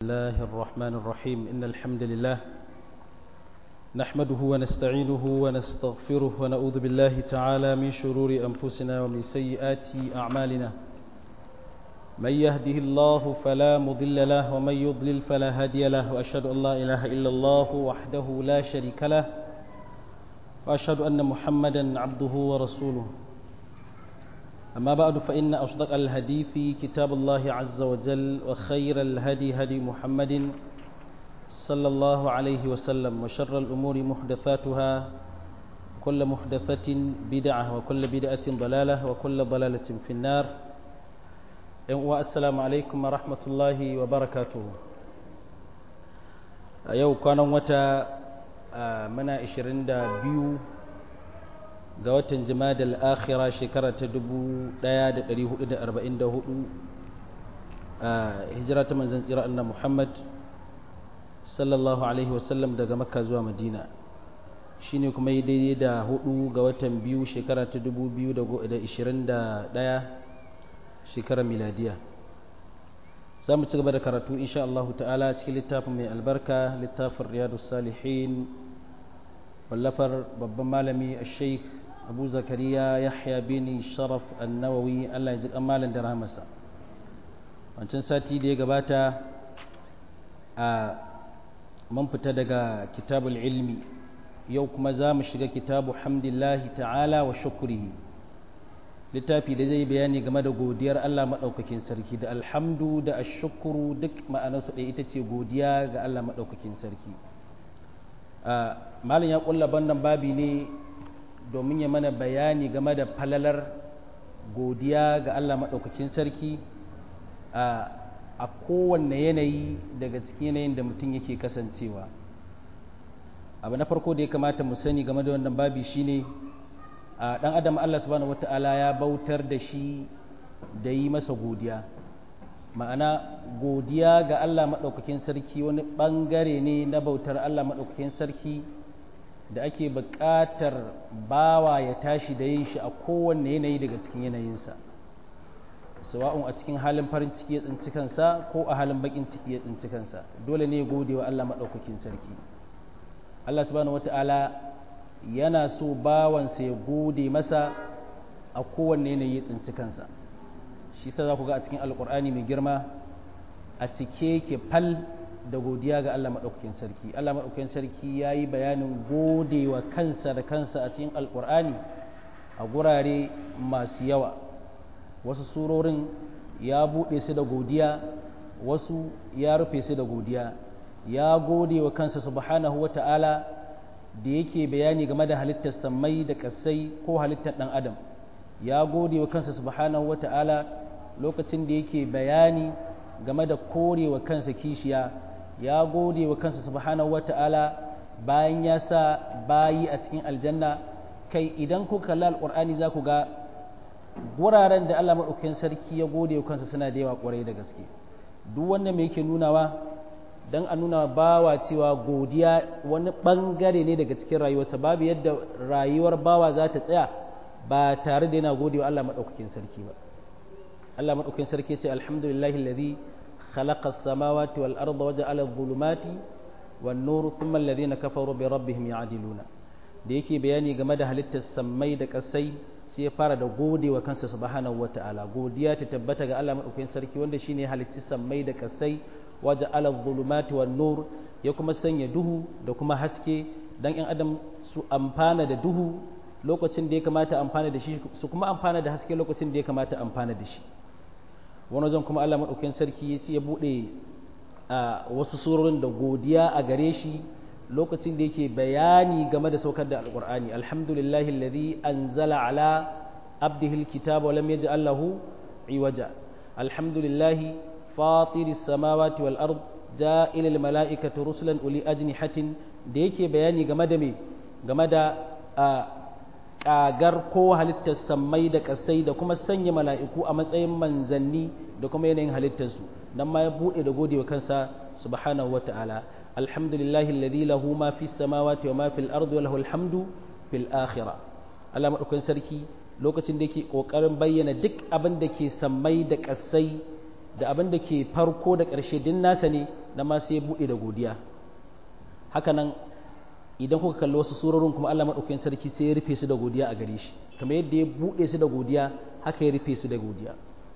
الله الرحمن الرحيم إن الحمد لله نحمده ونستعينه ونستغفره ونعوذ بالله تعالى من شرور أنفسنا ومن سيئات أعمالنا من يهده الله فلا مضل له ومن يضلل فلا هادي له وأشهد أن لا إله إلا الله وحده لا شريك له وأشهد أن محمدا عبده ورسوله أما بعد فإن أصدق الحديث كتاب الله عز وجل وخير الهدي هدي محمد صلى الله عليه وسلم وشر الأمور محدثاتها كل محدثة بدعة وكل بدعة ضلالة وكل ضلالة في النار والسلام عليكم ورحمة الله وبركاته يو كان وتا منا 22 ga watan jimadal akhira shekara ta 1444 a hijira ta manzan tsira annan muhammad sallallahu alaihi wasallam daga makka zuwa madina shine kuma yi daidai da hudu ga watan biyu shekara ta 2021 shekarar miladiya za mu ci gaba da karatu insha Allah ta'ala cikin littafin mai albarka littafin riyadu salihin wallafar babban malami a sheikh abu zakariya yahya bin sharaf annawawi allah ya ji kamalin da rahamarsa wancan sati da ya gabata a man fita daga kitabul ilmi yau kuma za mu shiga kitabu hamdillahi ta'ala wa shukurihi littafi da zai bayani game da godiyar allah maɗaukakin sarki da alhamdu da ashukuru duk ma'anarsu ɗaya ita ce godiya ga allah maɗaukakin sarki malin ya ƙulla bannan babi ne domin ya mana bayani game da falalar godiya ga Allah maɗaukakin sarki a kowanne yanayi daga cikin yanayin da mutum yake kasancewa abu na farko da ya kamata mu sani game da wannan babi shine a ɗan adam Allah subhanahu wata'ala ya bautar da shi da yi masa godiya ma'ana godiya ga Allah maɗaukakin sarki wani ɓangare ne na bautar Allah maɗaukakin sarki da ake buƙatar bawa ya tashi da yin shi a kowanne yanayi daga cikin yanayinsa sawa'un a cikin halin farin ciki ya tsinci kansa ko a halin bakin ciki ya tsinci kansa dole ne gode wa Allah maɗaukakin sarki Allah subhanahu wata'ala yana so bawansa ya gode masa a kowanne yanayi ya tsinci kansa shi sa za ku ga a cikin alƙur'ani mai girma a cike ke fal da godiya ga Allah maɗaukakin sarki Allah maɗaukakin sarki ya yi bayanin gode wa kansa da kansa a cikin alƙur'ani a gurare masu yawa wasu surorin ya buɗe su da godiya wasu ya rufe su da godiya ya gode wa kansa subhanahu wa ta'ala da yake bayani game da halittar sammai da ƙasai ko halittar ɗan adam ya gode wa kansa subhanahu wa ta'ala lokacin da yake bayani game da korewa kansa kishiya ya gode wa kansa subhanahu wata'ala bayan ya sa bayi a cikin aljanna kai idan ku kalli alƙur'ani za ku ga guraren da Allah maɗaukakin sarki ya gode wa kansa suna da yawa ƙwarai da gaske duk wanda mai yake nunawa don a nuna bawa cewa godiya wani ɓangare ne daga cikin rayuwarsa babu yadda rayuwar bawa za ta tsaya ba tare da yana gode wa Allah maɗaukakin sarki ba Allah maɗaukakin sarki ce alhamdulillahi alladhi خلق السماوات والأرض وجعل الظلمات والنور ثم الذين كفروا بربهم يعدلون da yake bayani game da halittar sammai da kasai sai ya fara da gode wa kansa subhanahu wata'ala godiya ta tabbata ga Allah madaukakin sarki wanda shine halitti sammai da kasai waje ala zulumati wan nur ya kuma sanya duhu da kuma haske dan yan adam su amfana da duhu lokacin da ya kamata amfana da shi su kuma amfana da haske lokacin da ya kamata amfana da shi wani wajen kuma Allah maɗaukakin sarki ya ce ya buɗe a wasu surorin da godiya a gare shi lokacin da yake bayani game da saukar da alƙur'ani alhamdulillahi alladhi anzala ala abdihi alkitaba wa lam yaj'al lahu iwaja alhamdulillahi fatiri samawati wal ard ja'il al mala'ikati rusulan uli ajnihatin da yake bayani game da me game da ƙagar ko halittar sammai da ƙasai da kuma sanya mala'iku a matsayin manzanni da kuma yanayin halittarsu nan ma ya buɗe da gode wa kansa subhanahu wata'ala alhamdulillahi alladhi lahu ma fi samawati wa ma fil ardi wa lahu alhamdu fil akhirah Allah madaukakin sarki lokacin da yake kokarin bayyana duk abin da ke sammai da ƙasai da abin da ke farko da ƙarshe din nasa ne na ma sai ya buɗe da godiya haka nan idan kuka kalli wasu surorin kuma Allah maɗaukakin sarki sai ya rufe su da godiya a gare shi kamar yadda ya buɗe su da godiya haka ya rufe su da godiya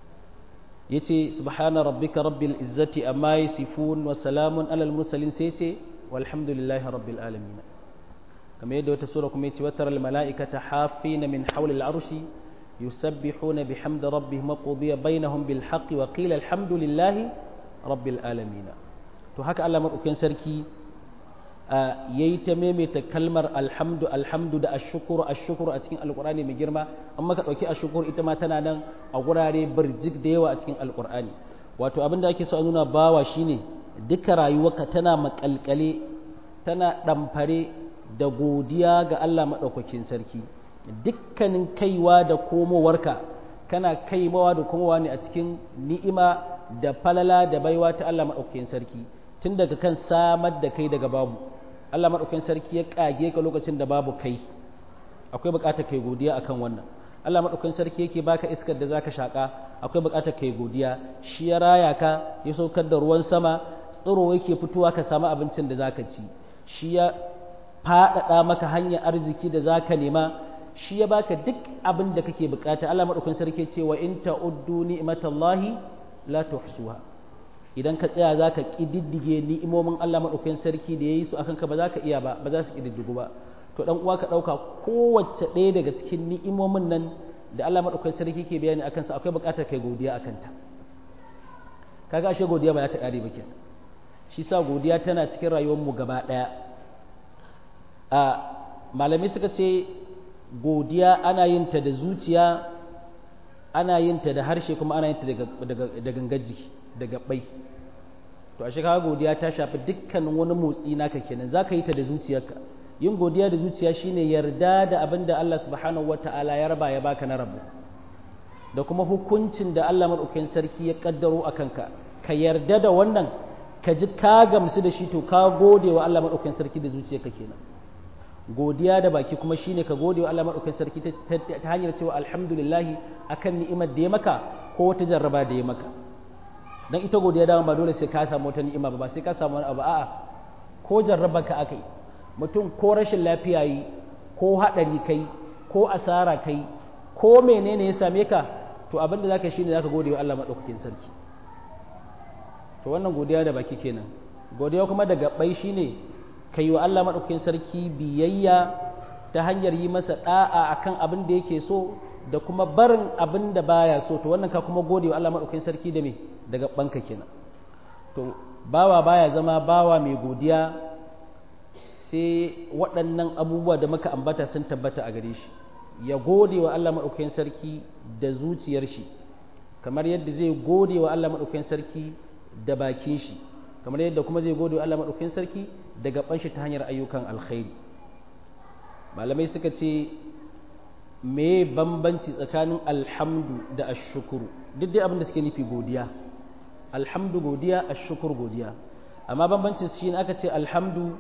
yace subhana rabbika rabbil izzati amma yasifun wa salamun alal mursalin sai yace walhamdulillahi rabbil alamin kamar yadda wata sura kuma yace watar al malaikata hafina min hawli al arshi yusabbihuna bihamdi rabbihim wa qudiya bainahum bil haqqi wa qila alhamdulillahi rabbil alamin to haka Allah madaukakin sarki yayi ta maimaita kalmar alhamdu alhamdu da ashkuru ashkuru a cikin alqur'ani mai girma amma ka dauki ashkuru ita ma tana nan a gurare birjik da yawa a cikin alqur'ani wato abin da ake so a nuna bawa shine duka rayuwarka tana makalkale tana ɗamfare da godiya ga Allah maɗaukakin sarki dukkanin kaiwa da komowarka kana kaimawa da komowa ne a cikin ni'ima da falala da baiwa ta Allah maɗaukakin sarki tun daga kan samar da kai daga babu Allah maɗaukakin sarki ya ƙage ka lokacin da babu kai akwai buƙatar kai godiya akan wannan Allah maɗaukakin sarki yake baka iskar da zaka shaƙa akwai buƙatar kai godiya shi ya raya ka ya saukar da ruwan sama tsiro yake fitowa ka samu abincin da zaka ci shi ya faɗaɗa maka hanyar arziki da zaka nema shi ya baka duk abin da kake buƙata Allah maɗaukakin sarki ce wa in ta'uddu ni'matallahi la tuhsuha idan ka tsaya zaka kididdige ni'imomin Allah maɗaukakin sarki da yayi su akan ka ba za ka iya ba ba za su kididdigu ba to dan uwa ka ɗauka kowace ɗaya daga cikin ni'imomin nan da Allah maɗaukakin sarki ke bayani akan sa akwai buƙatar kai godiya akan ta kaga ashe godiya ba za ta ƙare ba kenan shi sa godiya tana cikin rayuwar mu gaba ɗaya a malamai suka ce godiya ana yin ta da zuciya ana yin ta da harshe kuma ana yin ta da gangar jiki da gabbai to ashe kaga godiya ta shafi dukkan wani motsi naka kenan zaka yi ta da zuciyarka yin godiya da zuciya shine yarda da abin da Allah subhanahu wata'ala ya raba ya baka na rabu da kuma hukuncin da Allah madaukakin sarki ya kaddaro a kanka ka yarda da wannan ka ji ka gamsu da shi to ka gode wa Allah madaukakin sarki da zuciyarka kenan godiya da baki kuma shine ka gode wa Allah madaukakin sarki ta hanyar cewa alhamdulillah akan ni'imar da ya maka ko wata jarraba da ya maka dan ita godiya dama ba dole sai ka samu wata ni'ima ba sai ka samu wani abu a'a ko jarraba ka akai mutum ko rashin lafiya yi ko haɗari kai ko asara kai ko menene ya same ka to abin da zaka shine zaka gode wa Allah madaukakin sarki to wannan godiya da baki kenan godiya kuma da gabbai shine kai wa Allah madaukakin sarki biyayya ta hanyar yi masa da'a akan abin da yake so da kuma barin abin da baya so to wannan ka kuma gode wa Allah madaukakin sarki da me da gabbanka kenan to bawa baya zama bawa mai godiya sai waɗannan abubuwa da muka ambata sun tabbata a gare shi ya gode wa Allah maɗaukakin sarki da zuciyar shi kamar yadda zai gode wa Allah maɗaukakin sarki da bakin shi kamar yadda kuma zai gode wa Allah maɗaukakin sarki da gaban shi ta hanyar ayyukan alkhairi malamai suka ce me bambanci tsakanin alhamdu da ashukuru duk dai abin da suke nufi godiya alhamdu godiya ashukur godiya amma bambancin shi ne aka ce alhamdu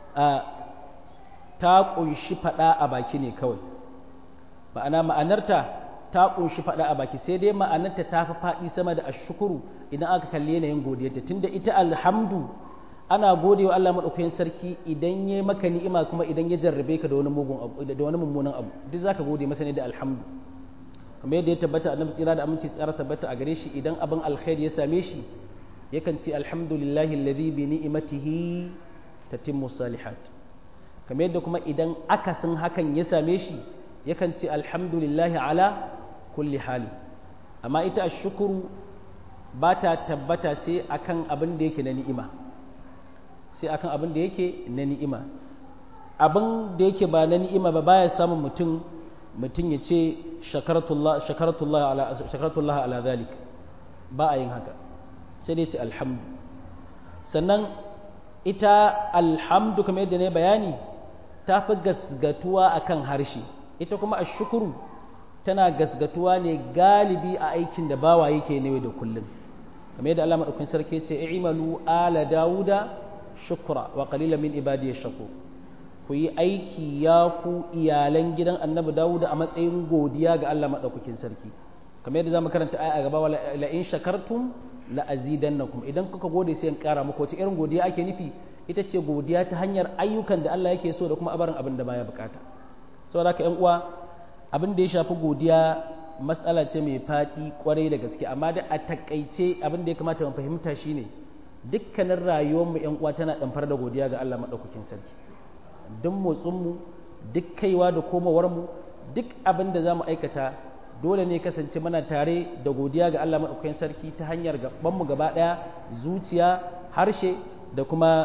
ta ƙunshi faɗa a baki ne kawai ma'ana ma'anarta ta ƙunshi faɗa a baki sai dai ma'anarta ta fi faɗi sama da ashukuru idan aka kalli yanayin godiyarta tunda ita alhamdu ana gode wa Allah maɗaukakin sarki idan ya maka ni'ima kuma idan ya jarrabe ka da wani mugun abu da wani mummunan abu duk zaka gode masa ne da alhamdu kamar yadda ya tabbata annabi tsira da aminci tsara tabbata a gare shi idan abin alkhairi ya same shi yakan ce alhamdulillahi alladhi bi ni'matihi tatimmu salihat kamar yadda kuma idan akasin hakan ya same shi yakan ce alhamdulillahi ala kulli hali amma ita ashukuru ba ta tabbata sai akan abin da yake na ni'ima sai akan abin da yake na ni'ima abin da yake ba na ni'ima ba baya samun mutum mutum ya ce shakaratullah ala, ala zalik ba a yin haka sai dai ce alhamdu sannan ita alhamdu kamar yadda ne bayani ta fi gasgatuwa akan harshe ita kuma a shukuru tana gasgatuwa ne galibi a aikin da bawa yake ne da kullum kamar yadda Allah madaukakin sarki ce i'malu ala dauda shukra wa qalilan min ibadi shakur ku yi aiki ya ku iyalan gidan annabi dawuda a matsayin godiya ga Allah madaukakin sarki kamar yadda zamu karanta aya a gaba la in shakartum la azidannakum idan kuka gode sai in ƙara muku wace irin godiya ake nufi ita ce godiya ta hanyar ayyukan da Allah yake so da kuma abarin abin da baya bukata saboda haka ƴan uwa abin da ya shafi godiya matsala ce mai faɗi kwarai da gaske amma da a takaice abin da ya kamata mu fahimta shine dukkanin rayuwar mu ƴan uwa tana ɗamfar da godiya ga Allah madaukakin sarki duk motsin mu duk kaiwa da komawar mu duk abin da zamu aikata dole ne kasance mana tare da godiya ga Allah madaukakin sarki ta hanyar gaban mu gaba ɗaya zuciya harshe da kuma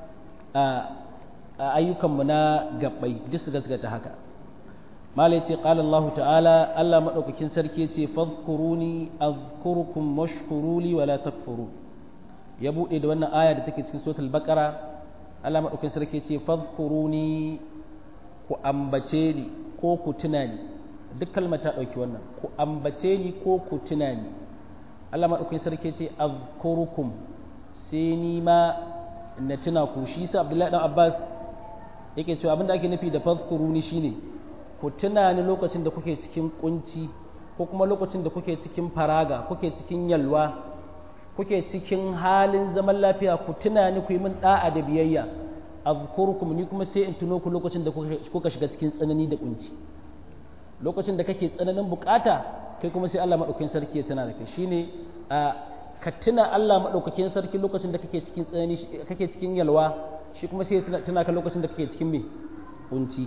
ayyukanmu na gabbai duk su gaskata haka malai ce qala Allah ta'ala Allah madaukakin sarki ce fadhkuruni azkurukum washkuruli wala takfuru ya bude da wannan aya da take cikin suratul baqara Allah madaukakin sarki ce fadhkuruni ku ambace ni ko ku tuna ni duk kalmar ta dauki wannan ku ambace ni ko ku tuna ni Allah madaukakin sarki ce azkurukum sai ni ma na tuna ku shi sa Abdullahi dan Abbas yake cewa abinda ake nufi da fadhkuruni shine ku tuna ni lokacin da kuke cikin kunci ko kuma lokacin da kuke cikin faraga kuke cikin yalwa kuke cikin halin zaman lafiya ku tuna ni ku yi min da'a da biyayya azkurukum ni kuma sai in tuno ku lokacin da kuka shiga cikin tsanani da kunci lokacin da kake tsananin bukata kai kuma sai Allah madaukakin sarki ya tana da kai shine ka tuna Allah madaukakin sarki lokacin da kake cikin tsanani kake cikin yalwa shi kuma sai tuna ka lokacin da kake cikin me kunci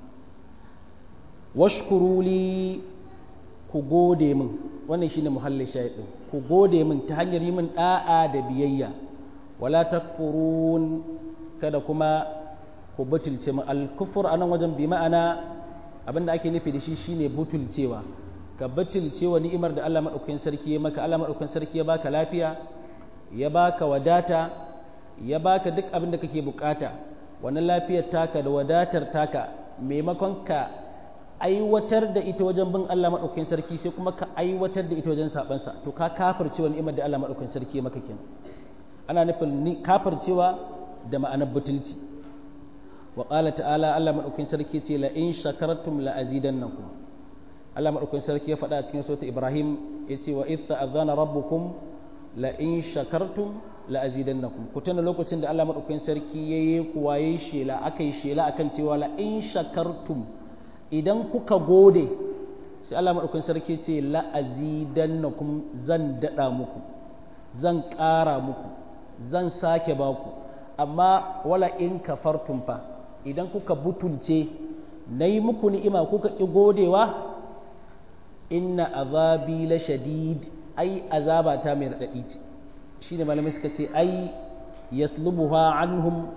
washkuruli ku gode min wannan shine muhallin shahidin ku gode min ta hanyar yi min da'a da biyayya wala takfurun kada kuma ku butulce min al-kufur anan wajen bi ma'ana abinda ake nufi da shi shine butulcewa ka butulcewa ni'imar da Allah madaukakin sarki ya maka Allah madaukakin sarki ya baka lafiya ya baka wadata ya baka duk abin da kake bukata wannan lafiyar taka da wadatar taka maimakon ka aiwatar da ita wajen bin Allah madaukakin sarki sai kuma ka aiwatar da ita wajen sabansa to ka kafircewa ni'imar da Allah madaukakin sarki ya maka kenan ana nufin kafircewa da ma'anar butulci wa qala ta'ala Allah madaukakin sarki ce la in shakartum la azidannakum Allah madaukakin sarki ya faɗa a cikin sura Ibrahim yace wa idh ta'adhana rabbukum la in shakartum la azidannakum ku tana lokacin da Allah madaukakin sarki yayi kuwaye shela akai shela akan cewa la in shakartum idan kuka gode sai Allah madaukakin sarki ce la azidannakum zan dada muku zan ƙara muku zan sake baku amma wala in kafartum fa idan kuka butulce na yi muku ni'ima kuka ƙi godewa inna azabi la shadid ai azaba ta mai raɗaɗi ce shi ne malamai suka ce ai yaslubuha anhum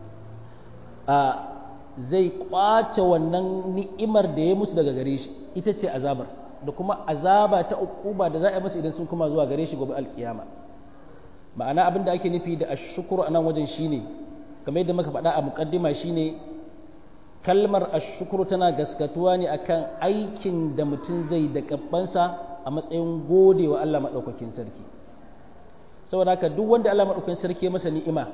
a zai kwace wannan ni'imar da ya musu daga gare shi ita ce azabar da kuma azaba ta uquba da za a yi musu idan sun kuma zuwa gare shi gobe alkiyama ma'ana abin da ake nufi da ashukuru a nan wajen shine kamar yadda muka faɗa a muƙaddima shine kalmar ashukuru tana gaskatuwa ne akan aikin da mutum zai da kabbansa a matsayin gode wa Allah maɗaukakin sarki saboda haka duk wanda Allah maɗaukakin sarki ya masa ni'ima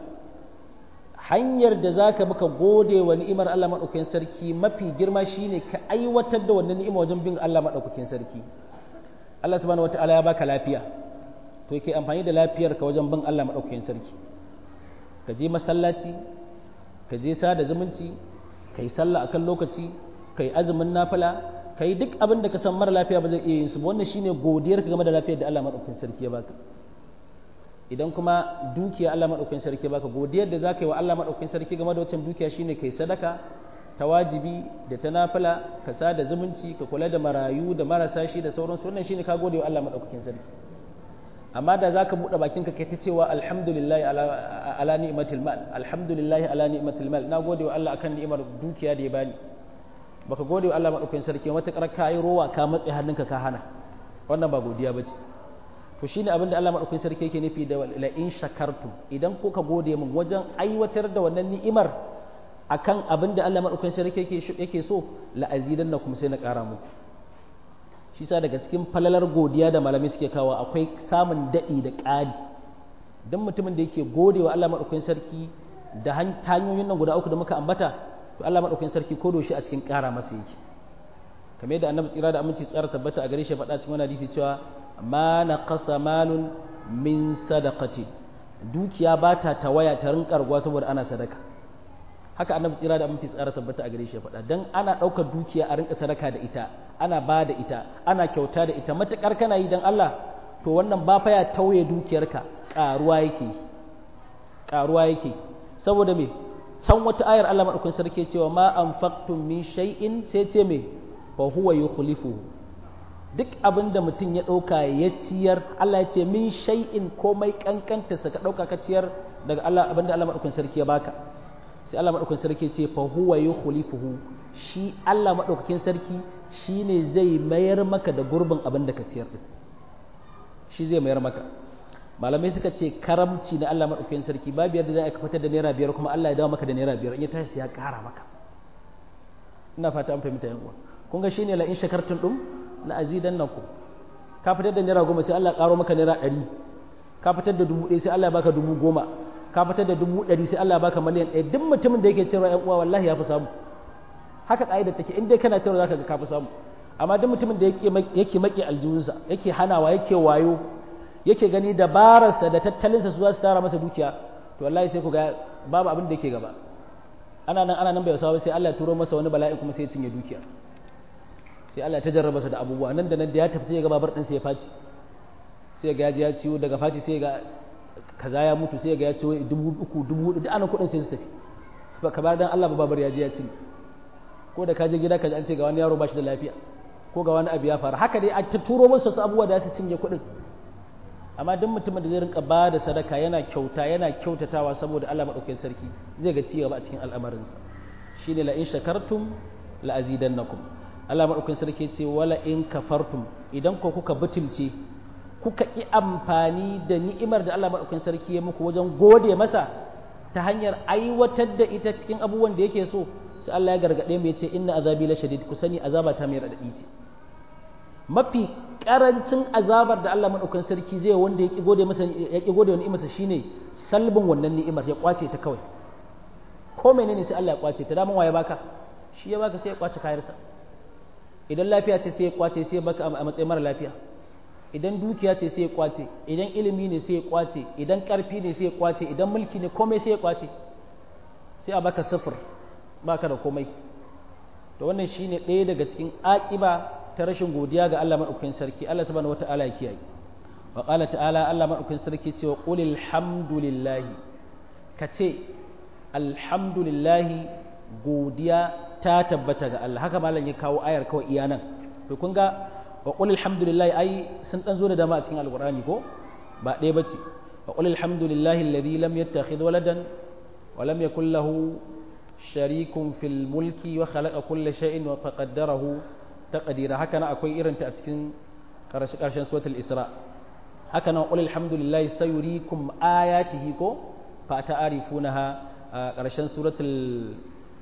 hanyar da za ka muka gode wa ni'imar Allah maɗaukakin sarki mafi girma shine ka aiwatar da wannan ni'ima wajen bin Allah maɗaukakin sarki Allah subhanahu wataala ya baka lafiya to yake amfani da lafiyar ka wajen bin Allah maɗaukakin sarki ka je masallaci ka je sada zumunci ka yi sallah akan lokaci ka yi azumin nafila ka yi duk abin da ka san mara lafiya ba zai iya yin su wannan shine godiyar ka game da lafiyar da Allah maɗaukakin sarki ya baka idan kuma dukiya Allah maɗaukakin sarki ya baka godiyar da zaka yi wa Allah maɗaukakin sarki game da wancan dukiya shine kai sadaka ta wajibi da ta nafila ka sada zumunci ka kula da marayu da marasa shi da sauransu wannan shine ka gode wa Allah maɗaukakin sarki amma da zaka buɗe bakin ka kai ta cewa alhamdulillahi ala, ala ni'matil mal alhamdulillahi ala ni'matil mal na gode wa Allah akan ni'imar dukiya da ya bani baka gode wa Allah madaukakin sarki matakar ka yi rowa ka matse hannunka ka hana wannan ba godiya bace to shine abin da Allah madaukakin sarki yake nufi da la in shakartu idan kuka gode min wajen aiwatar da wannan ni'imar akan abin da Allah madaukakin sarki yake yake so la azidannakum sai na ƙara muku shi sa daga cikin falalar godiya da malamai suke kawo akwai samun daɗi da ƙari don mutumin da yake gode wa Allah maɗaukakin sarki da hanyoyin nan guda uku da muka ambata to Allah maɗaukakin sarki ko shi a cikin ƙara masa yake kamar yadda annabi tsira da aminci tsara tabbata a gare shi faɗa cikin wani hadisi cewa ma naqasa malun min sadaqati dukiya ba ta tawaya ta rinkarwa saboda ana sadaka haka annabi tsira da aminci tsara tabbata a gare shi ya faɗa dan ana ɗaukar dukiya a rinka sadaka da ita ana ba da ita ana kyauta da ita matukar kana yi dan Allah to wannan ba fa ya tauye dukiyarka ƙaruwa yake ƙaruwa yake saboda me can wata ayar Allah madaukakin sarki cewa ma anfaqtum min shay'in sai ce me fa huwa yukhlifuhu duk abin da mutum ya ɗauka ya ciyar Allah ya ce min shay'in komai kankanta sa ka ɗauka ka ciyar daga Allah abin da Allah madaukakin sarki ya baka sai Allah madaukakin sarki ce fa huwa yukhlifuhu shi Allah madaukakin sarki shine zai mayar maka da gurbin abin da ka ciyar din shi zai mayar maka malamai suka ce karamci na Allah madaukakin sarki babu yadda za a fitar da naira biyar kuma Allah ya dawo maka da naira biyar in ya tashi ya ƙara maka ina fata an fahimta yan uwa kun ga shine la in shakartum dum la azidannakum ka fitar da naira goma sai Allah ya ƙaro maka naira ɗari ka fitar da dubu ɗaya sai Allah ya baka dubu goma ka fitar da dubu ɗari sai Allah ya baka miliyan ɗaya duk mutumin da yake cewa ‘yan uwa wallahi ya fi samu haka ƙa'idar take in dai kana cewa za ka ga ka fi samu amma duk mutumin da yake maƙi aljihunsa yake hanawa yake wayo yake gani dabararsa da tattalinsa su za su tara masa dukiya to wallahi sai ku ga babu abin da yake gaba ana nan ana nan bai wasa sai Allah ya turo masa wani bala'i kuma sai ya cinye dukiya sai Allah ya tajarraba sa da abubuwa nan da nan da ya tafi sai ya ga babar ɗinsa ya faci sai ga ya ciwo daga faci sai ga kaza ya mutu sai ga ya ciwo dubu uku dubu hudu da ana kuɗin sai su tafi ba ka dan Allah ba babar ya je ya ci ko da ka je gida ka ji an ce ga wani yaro ba shi da lafiya ko ga wani abu ya faru haka dai a ta turo masa su abubuwa da su cinye kuɗin amma duk mutumin da zai rinka ba da sadaka yana kyauta yana kyautatawa saboda Allah maɗaukakin sarki zai ga cigaba a cikin al'amarinsa shine la in shakartum la azidannakum Allah maɗaukakin sarki ce wala in kafartum idan ko kuka butulce kuka ƙi amfani da ni'imar da Allah maɗaukakin sarki ya muku wajen gode masa ta hanyar aiwatar da ita cikin abubuwan da yake so sai Allah ya gargaɗe mu ya ce inna azabi la shadid ku sani azaba ta mai raɗaɗi ce mafi karancin azabar da Allah maɗaukakin sarki zai wanda ya ƙi gode masa ya ƙi gode wa ni'imarsa shine salbin wannan ni'imar ya kwace ta kawai ko menene sai Allah ya kwace ta daman waye baka shi ya baka sai ya kwace kayarsa idan lafiya ce sai ya kwace sai ya baka a matsayin mara lafiya idan dukiya ce sai ya kwace idan ilimi ne sai ya kwace idan karfi ne sai ya kwace idan mulki ne komai sai ya kwace sai a baka sifir baka da komai to wannan shine ɗaya daga cikin aƙiba ta rashin godiya ga Allah madaukakin sarki Allah subhanahu wata'ala ya kiyaye wa qala ta'ala Allah madaukakin sarki ce wa qulil hamdulillahi kace alhamdulillahi godiya ta tabbata ga Allah haka malam ya kawo ayar kawai iya nan to kun ga wa qul alhamdulillah ai sun dan zo da dama a cikin alqur'ani ko ba ɗaya bace wa qul alhamdulillah alladhi lam yattakhidh waladan wa lam yakul lahu sharikun fil mulki wa khalaqa kulla shay'in wa faqaddarahu taqdira haka nan akwai irin ta a cikin karshe karshen suratul isra haka nan qul alhamdulillah sayuriikum ayatihi ko fa ta'rifunaha karshen suratul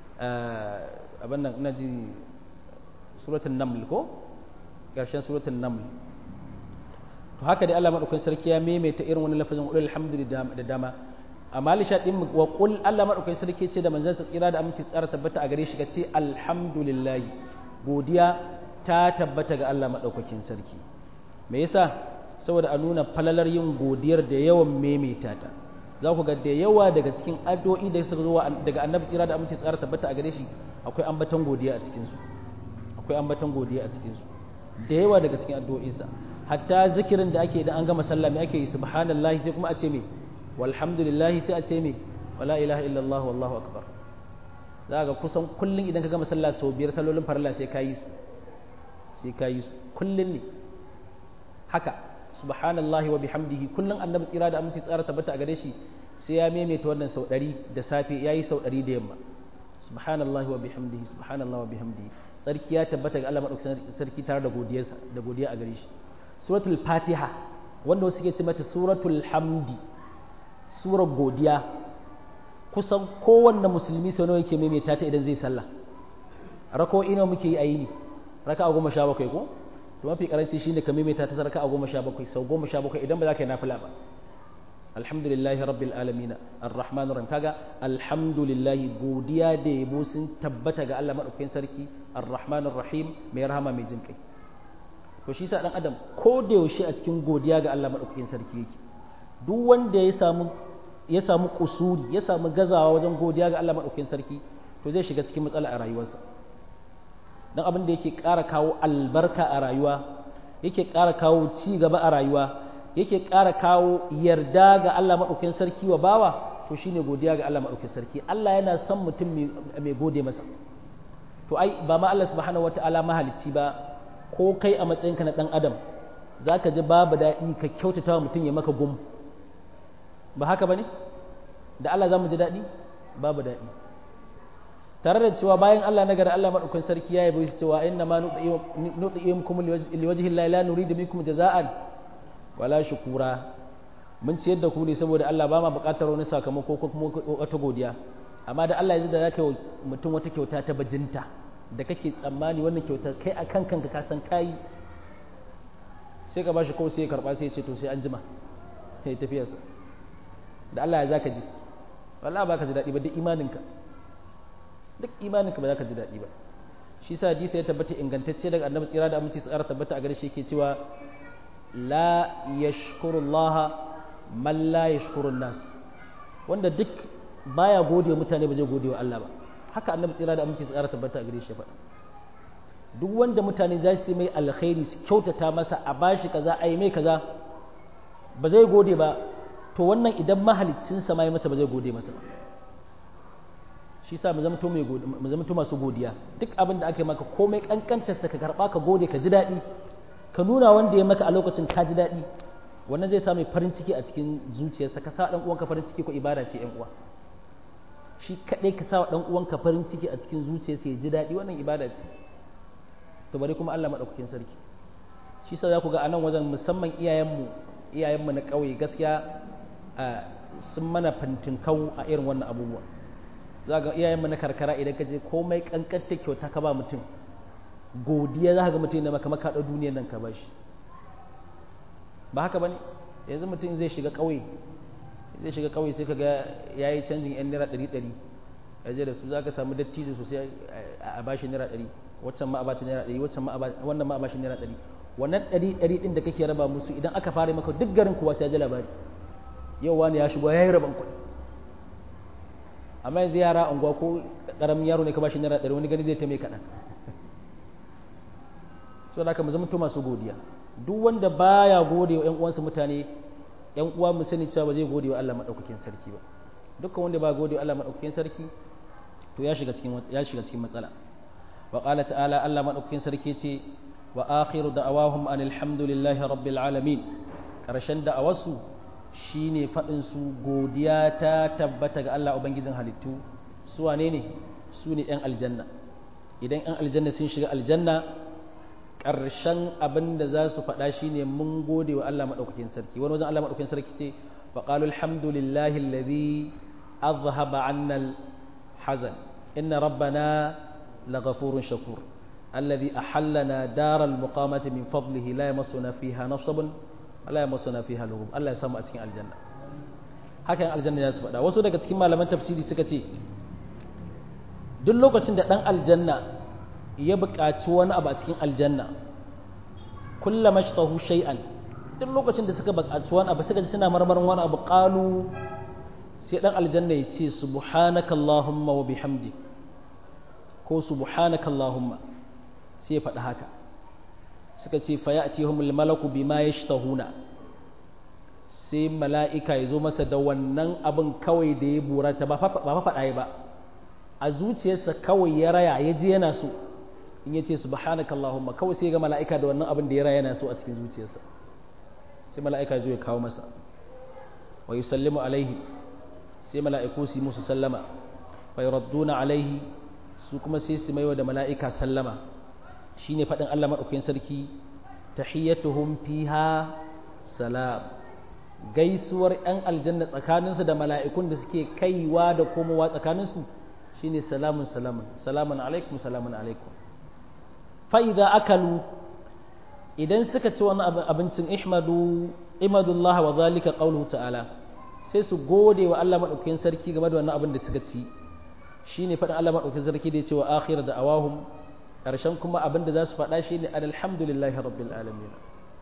abin nan ina ji suratul naml ko ƙarshen suratul naml to haka dai Allah madaukakin sarki ya maimaita irin wani lafazin qul alhamdulillah da dama amma lisha din wa qul Allah madaukakin sarki ce da manzon sa tsira da aminci tsara tabbata a gare shi kace alhamdulillah godiya ta tabbata ga Allah madaukakin sarki me yasa saboda a nuna falalar yin godiyar da yawan maimaita ta za ku ga da yawa daga cikin addu'o'i da suka zo daga annabi tsira da aminci tsara tabbata a gare shi akwai ambaton godiya a cikin su akwai ambaton godiya a cikin su da yawa daga cikin addu'o'insa hatta zikirin da ake idan an gama sallah me ake yi subhanallahi sai kuma a ce me walhamdulillahi sai a ce me wala ilaha illallah wallahu akbar za ga kusan kullun idan ka gama sallah sau biyar sallolin farilla sai ka yi su sai ka yi su kullun ne haka subhanallahi wa bihamdihi kullun annabi tsira da aminci tsara tabbata a gare shi sai ya maimaita wannan sau ɗari da safe ya yi sau ɗari da yamma subhanallahi wa bihamdihi subhanallahi wa bihamdihi sarki ya tabbata ga Allah madaukakin sarki tare da godiyarsa da godiya a gare shi suratul fatiha wanda wasu suke ce mata suratul hamdi surar godiya kusan kowanne musulmi sau nawa yake maimaita ta idan zai sallah rako ina muke yi a yini raka a goma sha bakwai ko to mafi karanci shine ka maimaita ta raka a goma sha bakwai sau goma sha bakwai idan ba za ka yi nafila ba alhamdulillahi rabbil alamin arrahmanir rahim kaga alhamdulillahi godiya da yabo sun tabbata ga Allah madaukakin sarki arrahmanir rahim mai rahama mai jin kai to shi sa dan adam ko da yaushe a cikin godiya ga Allah madaukakin sarki yake duk wanda ya samu ya samu kusuri ya samu gazawa wajen godiya ga Allah madaukakin sarki to zai shiga cikin matsala a rayuwarsa dan abin da yake ƙara kawo albarka a rayuwa yake ƙara kawo ci gaba a rayuwa yake ƙara kawo yarda ga Allah madaukakin sarki wa bawa to shine godiya ga Allah madaukakin sarki Allah yana son mutum mai gode masa to ai ba ma Allah subhanahu wataala mahalicci ba ko kai a matsayinka na dan adam zaka ji babu daɗi ka kyautata wa mutum ya maka gum ba haka ba ne da Allah za mu ji daɗi babu daɗi tare da cewa bayan Allah na gari Allah maɗaukan sarki ya yi cewa inna ma nuɗi'im kuma liwajihin la nuridu minkum jaza'an wala shukura mun ciyar da ku ne saboda Allah ba ma buƙatar wani sakamako ko kuma wata godiya amma da Allah ya ji da zaka yi mutum wata kyauta ta bajinta da kake tsammani wannan kyautar kai a kan kanka ka san kayi sai ka bashi kawai sai ya karɓa sai ya ce to sai an jima sai tafiyarsa da Allah ya za ka ji wallah ba ka ji daɗi ba duk imaninka duk imaninka ba za ka ji daɗi ba shi sa hadisi ya tabbata ingantacce daga annabi tsira da aminci tsara tabbata a gare shi yake cewa la yashkurullah man la yashkurun nas wanda duk baya gode mutane ba zai gode wa Allah ba haka annabi tsira da aminci tsara tabbata a gare shi faɗa duk wanda mutane za su mai alkhairi su kyautata masa a bashi kaza a yi mai kaza ba zai gode ba to wannan idan mahaliccinsa ma ya masa ba zai gode masa ba shi sa mu zamto masu godiya duk abin da aka yi maka komai kankantarsa ka karba ka gode ka ji daɗi ka nuna wanda ya maka a lokacin ka ji daɗi wannan zai sa mai farin ciki a cikin zuciyarsa ka sa ɗan uwanka farin ciki ko ibada ce ƴan uwa shi kaɗai ka sa wa ɗan uwanka farin ciki a cikin zuciyarsa ya ji daɗi wannan ibada ce to bari kuma Allah maɗaukakin sarki shi sa za ku ga a nan wajen musamman iyayenmu iyayenmu na ƙauye gaskiya sun mana fintinkau a irin wannan abubuwa za ga iyayenmu na karkara idan ka je komai kankanta kyauta ka ba mutum godiya za ka ga mutum na maka makaɗa duniyar nan ka ba shi ba haka ba ne yanzu mutum zai shiga ƙauye zai shiga ƙauye sai ka ga ya yi canjin yan naira ɗari ɗari ya je da su za ka samu dattijo sosai a bashi naira ɗari waccan ma a bata naira ɗari waccan ma wannan ma a bashi naira ɗari wannan ɗari ɗari ɗin da kake raba musu idan aka fara maka duk garin kuwa sai ya ji labari yau wani ya shigo ya yi raban kuɗi amma yanzu yara unguwa ko ƙaramin yaro ne ka bashi naira ɗari wani gani zai ta mai kaɗan so da mu zamanto masu godiya duk wanda baya gode wa 'yan uwansa mutane 'yan uwa mu sani cewa ba zai gode wa Allah maɗaukakin sarki ba dukkan wanda ba gode wa Allah maɗaukakin sarki to ya shiga cikin ya shiga cikin matsala wa qala ta'ala Allah maɗaukakin sarki ce wa akhiru da'awahum anil hamdulillahi rabbil alamin karshen da'awarsu shine faɗin su godiya ta tabbata ga Allah ubangijin halittu su wane ne su ne 'yan aljanna idan 'yan aljanna sun shiga aljanna ƙarshen abin da za su faɗa shine mun gode wa Allah maɗaukakin sarki wani wajen Allah maɗaukakin sarki ce wa qalu alhamdulillahi alladhi azhaba 'anna al-hazan inna rabbana laghafurun shakur alladhi ahallana daral muqamati min fadlihi la yamassuna fiha nasabun Allah ya masu na fi haluhum Allah ya samu a cikin aljanna haka yan aljanna ya su faɗa wasu daga cikin malaman tafsiri suka ce duk lokacin da ɗan aljanna ya buƙaci wani abu a cikin aljanna kullum mashtahu shay'an duk lokacin da suka buƙaci wani abu suka ji suna marmarin wani abu qalu sai ɗan aljanna ya ce subhanaka allahumma wa bihamdi ko subhanaka allahumma sai ya faɗi haka suka ce fayatihumul malaku bima yashtahuna sai mala'ika ya zo masa da wannan abin kawai da ya burata ba fa faɗa ba a zuciyarsa kawai ya raya ya ji yana so in ya ce subhanaka allahumma kawai sai ga mala'ika da wannan abin da ya raya yana so a cikin zuciyarsa sai mala'ika ya zo ya kawo masa wa yusallimu alaihi sai mala'iku su yi musu sallama fa yuradduna alaihi su kuma sai su maiwa da mala'ika sallama shine faɗin Allah maɗaukakin sarki tahiyyatuhum fiha salam gaisuwar 'yan aljanna tsakaninsu da mala'ikun da suke kaiwa da komowa tsakaninsu shine salamun salamun salamun alaikum salamun alaikum fa'iza akalu idan suka ci wani abincin ihmadu imadullah wa zalika qawluhu ta'ala sai su gode wa Allah maɗaukakin sarki game da wannan abin da suka ci shine faɗin Allah maɗaukakin sarki da ya ce wa akhir da awahum ƙarshen kuma abin da za su faɗa shi ne alhamdulillahi rabbil alamin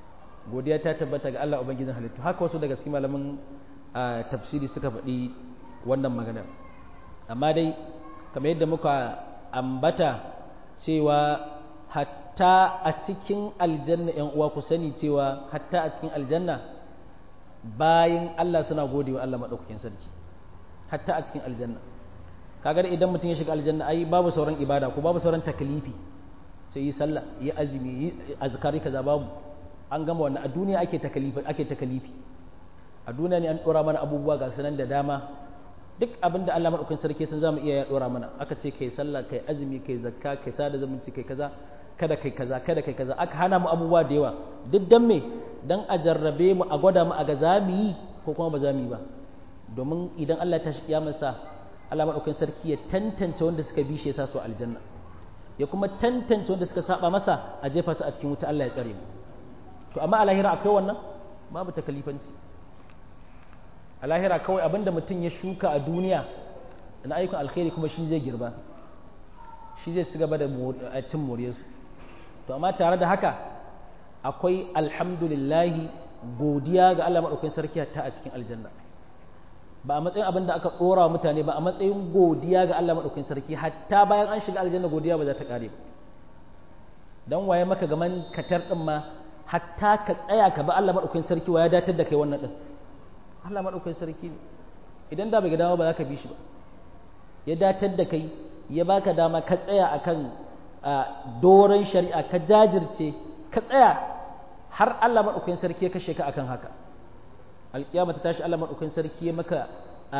godiya ta tabbata ga Allah ubangijin halittu haka wasu daga cikin malaman tafsiri suka faɗi wannan maganar amma dai kamar yadda muka ambata cewa hatta a cikin aljanna yan uwa ku sani cewa hatta a cikin aljanna bayan Allah suna gode wa Allah maɗaukakin sarki hatta a cikin aljanna kaga da idan mutum ya shiga aljanna ai babu sauran ibada ko babu sauran takalifi sai yi sallah yi azumi yi azkari kaza babu an gama wannan a duniya ake takalifi ake takalifi a duniya ne an dora mana abubuwa ga sanan da dama duk abin da Allah madaukakin sarki sun zamu iya ya dora mana aka ce kai sallah kai azumi kai zakka kai sada zumunci kai kaza kada kai kaza kada kai kaza aka hana mu abubuwa da yawa duk dan me dan a jarrabe mu a gwada mu a ga zamu yi ko kuma ba zamu yi ba domin idan Allah ta shi kiyamarsa Allah madaukakin sarki ya tantance wanda suka bi shi ya sa su aljanna ya kuma tantance wanda suka saba masa a jefa su a cikin wuta Allah ya tsare mu to amma a lahira akwai wannan babu takalifanci a lahira kawai abinda mutum ya shuka a duniya na ayyukan alkhairi kuma shi zai girba shi zai ci gaba da cin moriyarsu to amma tare da haka akwai alhamdulillahi godiya ga Allah maɗaukakin sarki hatta a cikin aljanna ba a matsayin abin da aka ɗora wa mutane ba a matsayin godiya ga Allah maɗaukakin sarki hatta bayan an shiga aljanna godiya ba za ta ƙare ba dan waye maka gaman katar ɗin ma hatta ka tsaya ka ba Allah maɗaukakin sarki wa ya datar da kai wannan ɗin Allah maɗaukakin sarki ne idan da bai ga dama ba za ka bi shi ba ya datar da kai ya baka dama ka tsaya akan doron shari'a ka jajirce ka tsaya har Allah maɗaukakin sarki ya kashe ka akan haka alƙiyama ta tashi Allah maɗaukakin sarki ya maka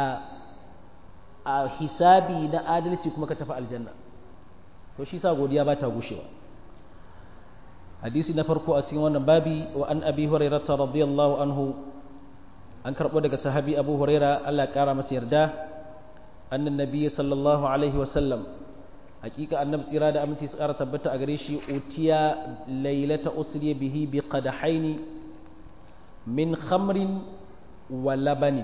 a hisabi na adalci kuma ka tafi aljanna to shi sa godiya ba ta gushewa hadisi na farko a cikin wannan babi wa an abi hurairah radiyallahu anhu an karɓo daga sahabi abu huraira Allah ya ƙara masa yarda annan nabi sallallahu alaihi wasallam hakika annabi tsira da aminci tsara tabbata a gare shi utiya lailata usriya bihi bi qadahaini min khamrin wa labani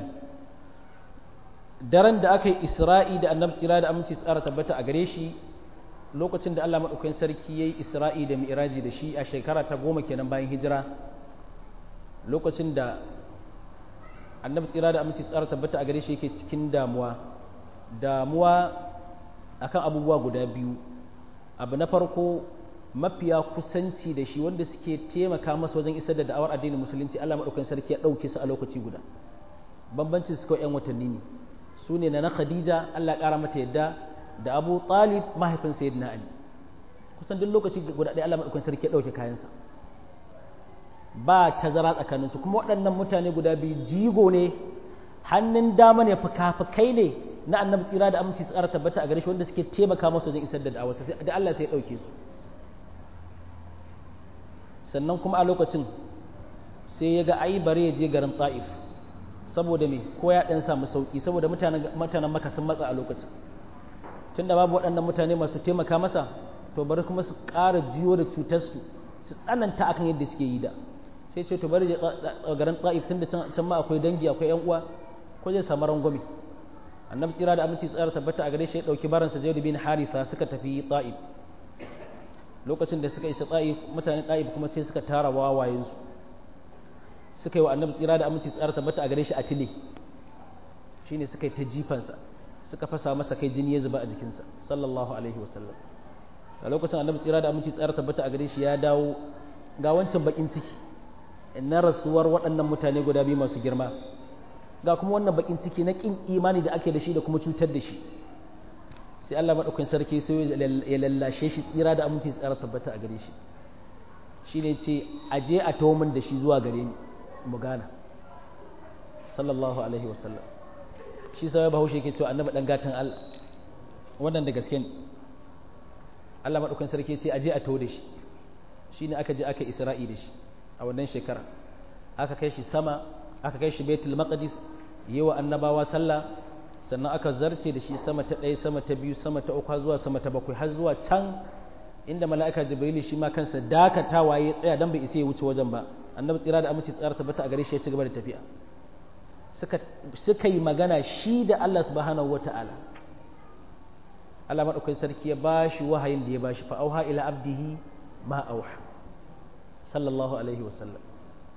daren da aka yi isra'i da annabi tsira da aminci tsara tabbata a gare shi lokacin da Allah madaukakin sarki yayi isra'i da mi'raji da shi a shekara ta goma kenan bayan hijira lokacin da annabi tsira da aminci tsara tabbata a gare shi yake cikin damuwa damuwa akan abubuwa guda biyu abu na farko mafiya kusanci da shi wanda suke taimaka masa wajen isar da da'awar addinin musulunci Allah madaukakin sarki ya dauke su a lokaci guda bambancin su kawai yan watanni ne su ne na Khadija Allah ya kara mata yadda da Abu Talib mahaifin Sayyidina Ali kusan duk lokaci guda ɗaya Allah madaukakin sarki ya dauke kayansa ba tazara tsakaninsu kuma waɗannan mutane guda biyu jigo ne hannun dama ne fuka-fukai ne na annabi tsira da aminci tsara tabbata a gare shi wanda suke taimaka masa wajen isar da da'awarsa da Allah sai ya ɗauke su sannan kuma a lokacin sai ya ga ai bare ya je garin ta'if saboda me ko ya ɗan samu sauƙi saboda mutanen maka sun matsa a lokacin tunda babu waɗannan mutane masu taimaka masa to bari kuma su ƙara jiyo da cutarsu su tsananta akan yadda suke yi da sai ce to bari garin ta'if tunda can ma akwai dangi akwai yan uwa ko zai samu rangwame annabi tsira da aminci tsara tabbata a gare shi ya dauki baransa zaid bin haritha suka tafi ta'if lokacin da suka isa ta'if mutane ta'if kuma sai suka tara wawayen su suka yi wa annabi tsira da aminci tsara tabbata a gare shi a tile shine suka yi ta jifansa suka fasa masa kai jini ya zuba a jikinsa sallallahu alaihi wasallam a lokacin annabi tsira da aminci tsara tabbata a gare shi ya dawo ga wancan bakin ciki na rasuwar waɗannan mutane guda biyu masu girma ga kuma wannan bakin ciki na kin imani da ake da shi da kuma cutar da shi sai Allah madaukakin sarki sai ya lallashe shi tsira da aminci tsara tabbata a gare shi shine ce aje a tawo min da shi zuwa gare ni mu gana sallallahu alaihi wasallam shi sai bahaushe yake cewa annabi dan gatan Allah wannan da gaske ne Allah madaukakin sarki ce aje a tawo da shi shine aka je aka isra'i da shi a wannan shekara aka kai shi sama aka kai shi baitul maqdis yi wa annabawa sallah sannan aka zarce da shi sama ta ɗaya sama ta biyu sama ta uku zuwa sama ta bakwai har zuwa can inda mala'ika jibrilu shi ma kansa dakatawa ya tsaya dan bai isa ya wuce wajen ba annabi tsira da aminci tsara tabbata a gare shi ya ci gaba da tafiya suka suka yi magana shi da Allah subhanahu wata'ala Allah madaukakin sarki ya bashi wahayin da ya bashi fa auha ila abdihi ma auha sallallahu alaihi wasallam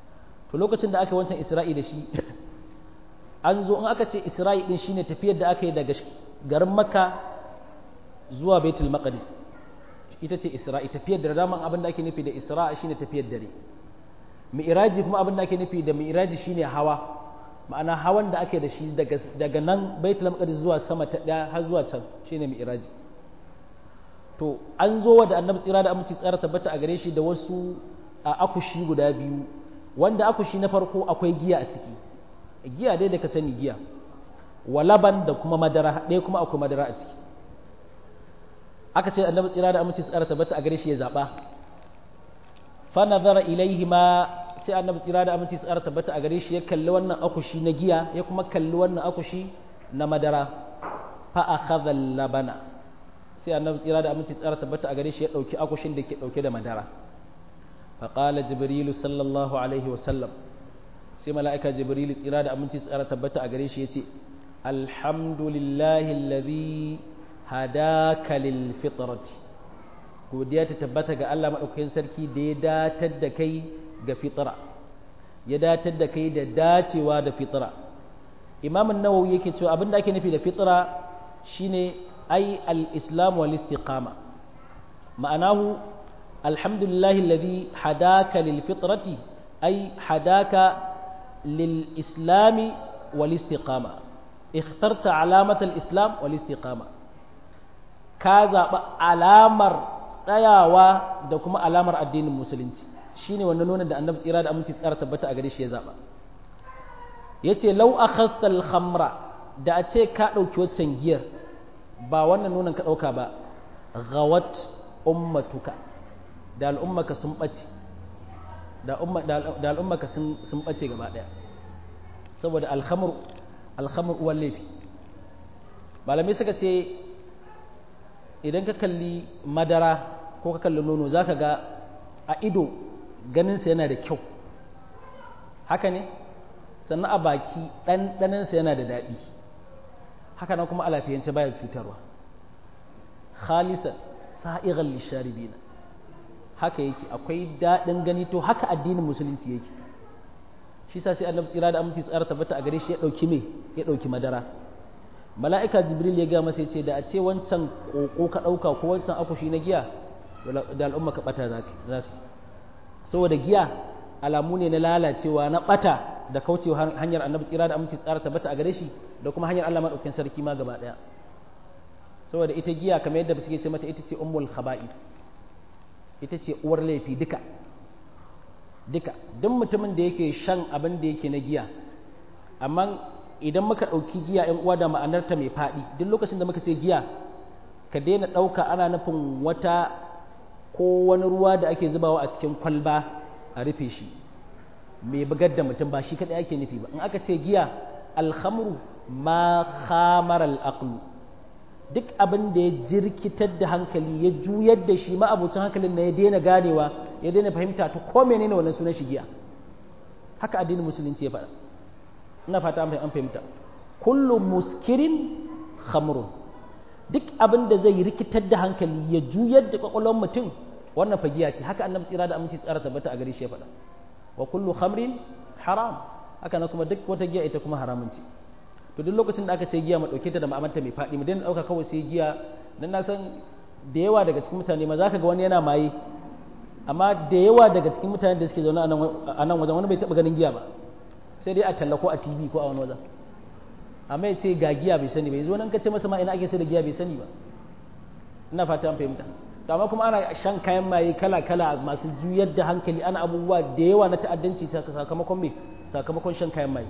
to lokacin da aka yi wancan isra'i da shi an zo in aka ce isra'i din shine tafiyar da aka yi daga garin makka zuwa baitul maqdis ita ce isra'i tafiyar da daman abin da ake nufi da isra'i shine tafiyar dare mi'raji kuma abin da ake nufi da mi'raji shine hawa ma'ana hawan da ake da shi daga daga nan baitul maqdis zuwa sama ta daya har zuwa can shine mi'raji to an zo wa da annabi tsira da aminci tsara tabbata a gare shi da wasu a akushi guda biyu wanda akushi na farko akwai giya a ciki giya dai da ka sani giya walaban da kuma madara ɗaya kuma akwai madara a ciki aka ce annabi tsira da aminci tsara tabbata a gare shi ya zaɓa fa nazara ilaihi ma sai annabi tsira da aminci tsara tabbata a gare shi ya kalli wannan akushi na giya ya kuma kalli wannan akushi na madara fa akhadha labana sai annabi tsira da aminci tsara tabbata a gare shi ya dauki akushin da ke dauke da madara fa qala jibrilu sallallahu alaihi wa sallam sai mala'ika jibrilu tsira da aminci tsara tabbata a gare shi yace alhamdulillahi alladhi hadaka lil fitrati godiya ta tabbata ga Allah madaukakin sarki da ya datar da kai ga fitra ya datar da kai da dacewa da fitra imam an-nawawi yake cewa abinda ake nufi da fitra shine ai al-islam wal istiqama ma'anahu alhamdulillahi alladhi hadaka lil fitrati ai hadaka lil islami wal istiqama اخترت علامة الإسلام والاستقامة ka zaɓi alamar tsayawa da kuma alamar addinin musulunci shine wannan nuna da annabi tsira da aminci tsara tabbata a gare shi ya zaɓa ya ce lau a khamra da a ce ka ɗauki waccan giyar ba wannan nunan ka ɗauka ba gawat ummatuka da al'ummaka sun ɓace da al'ummaka sun ɓace gaba ɗaya saboda alhamur alhamur uwan laifi malamai suka ce idan ka kalli madara ko ka kalli nono za ka ga a ido ganinsa yana da kyau haka ne sannan a baki ɗanɗaninsa yana da daɗi haka nan kuma a lafiyance baya cutarwa khalisan sa'igan lisharibina haka yake akwai daɗin gani to haka addinin musulunci yake shi sa sai annabi tsira da aminci tsara tabbata a gare shi ya ɗauki me ya ɗauki madara mala'ika jibril ya ga masa ce da a ce wancan ƙoƙo ka ɗauka ko wancan akushi na giya da al'umma ka ɓata za su saboda giya alamu ne na lalacewa na ɓata da kaucewa hanyar annabi tsira da aminci tsara tabbata a gare shi da kuma hanyar Allah maɗaukin sarki ma gaba ɗaya saboda ita giya kamar yadda suke ce mata ita ce ummul khaba'i ita ce uwar laifi duka duka duk mutumin da yake shan abin da yake na giya amma idan muka ɗauki giya ‘yan uwa da ma'anarta mai faɗi duk lokacin da muka ce giya ka daina ɗauka ana nufin wata ko wani ruwa da ake zubawa a cikin kwalba a rufe shi mai bugar da mutum ba shi kaɗai ake nufi ba in aka ce giya alhamru ma khamar al'aqlu duk abin da ya jirkitar da hankali ya juyar da shi ma'abucin hankalin na ya daina ganewa ya daina fahimta ta ko menene wannan sunan shi giya haka addinin musulunci ya faɗa ina fata an fahimta kullu muskirin khamrun duk abin da zai rikitar da hankali ya juyar da kwakwalwar mutum wannan fagiya ce haka annabi tsira da aminci tsara tabbata a gare shi ya faɗa wa kullu khamrin haram haka na kuma duk wata giya ita kuma haramun ce to duk lokacin da aka ce giya mu dauke ta da ma'amanta mai faɗi mu daina dauka kawai sai giya dan na san da yawa daga cikin mutane ma zaka ga wani yana maye amma da yawa daga cikin mutanen da suke zaune a nan wajen wani bai taɓa ganin giya ba sai dai a talla ko a tv ko a wani wajen amma ya ce ga giya bai sani bai zo nan ka ce masa ma ina ake sai da giya bai sani ba ina fata an fahimta to amma kuma ana shan kayan maye kala kala masu juyar da hankali ana abubuwa da yawa na ta'addanci sakamakon me sakamakon shan kayan maye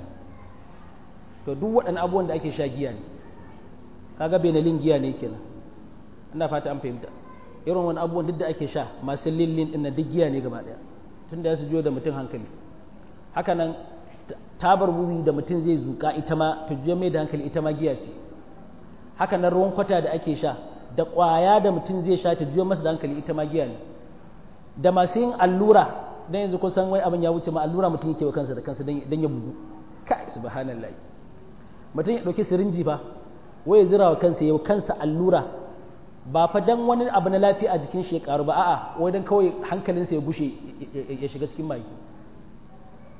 to duk waɗannan abubuwan da ake sha giya ne kaga benalin giya ne kenan ina fata an fahimta irin wani abubuwan duk da ake sha masu lillin ɗin na duk giya ne gaba ɗaya tun da ya su juyo da mutum hankali haka nan tabar wuri da mutum zai zuka ita ma ta juya mai da hankali ita ma giya ce haka nan ruwan kwata da ake sha da ƙwaya da mutum zai sha ta juya masa da hankali ita ma giya ne da masu yin allura dan yanzu kun san wai abin ya wuce ma allura mutum yake wa kansa da kansa dan ya bugu kai subhanallah mutum ya ɗauki sirinji fa wai ya zira wa kansa ya kansa allura ba fa dan wani abu na lafiya a jikin shi ya karu ba a'a wai dan kawai hankalinsa ya bushe ya shiga cikin mai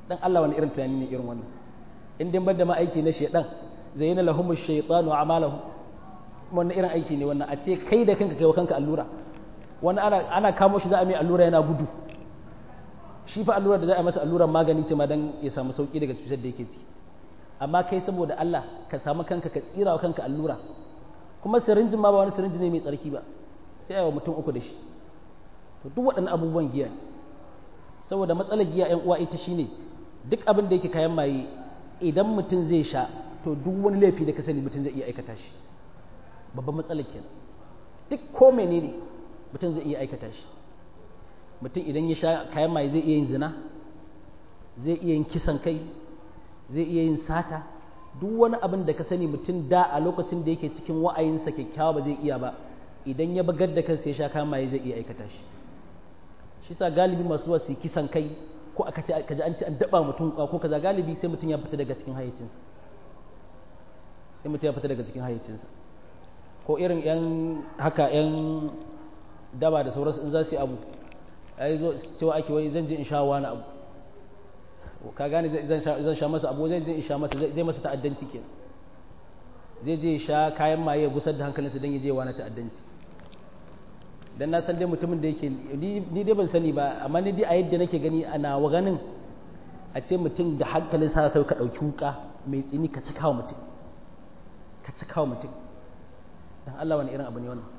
dan Allah wani irin tunani ne irin wannan in dai bada ma aiki na shedan zayyana lahum ash-shaytanu a'malahum wannan irin aiki ne wannan a ce kai da kanka kai wa kanka allura wani ana ana kamo shi za a mai allura yana gudu shi fa allura da za a masa alluran magani ce ma dan ya samu sauki daga cutar da yake ciki amma kai saboda Allah ka samu kanka ka tsira wa kanka allura kuma sirinjin ma ba wani sirinji ne mai tsarki ba sai a yi wa mutum uku da shi to duk waɗannan abubuwan giya ne saboda matsalar giya yan uwa ita shine duk abin da yake kayan maye idan mutum zai sha to duk wani laifi da ka sani mutum zai iya aikata shi babban matsalar kenan duk ko menene mutum zai iya aikata shi mutum idan ya sha kayan maye zai iya yin zina zai iya yin kisan kai zai iya yin sata duk wani abin da ka sani mutum da a lokacin da yake cikin wa'ayinsa kyakkyawa ba zai iya ba idan ya bagar da kansa ya sha kayan maye zai iya aikata shi shi sa galibi masu wasu kisan kai ko aka ce kaji an ce an daba mutum ko kaza galibi sai mutum ya fita daga cikin hayyacinsa sai mutum ya fita daga cikin hayyacinsa ko irin yan haka yan daba da sauransu in za su yi abu ai zo cewa ake wai zan je in sha wani abu ka gane zan sha masa abu zai je in sha masa zai masa ta'addanci kenan zai je sha kayan maye ya gusar da hankalinsa don ya je wani ta'addanci dan na san dai mutumin da yake ni dai ban sani ba amma ni dai a yadda nake gani a nawa ganin a ce mutum da hankalin sa kai ka dauki wuka mai tsini ka cika wa mutum ka cika wa mutum dan Allah wani irin abu ne wannan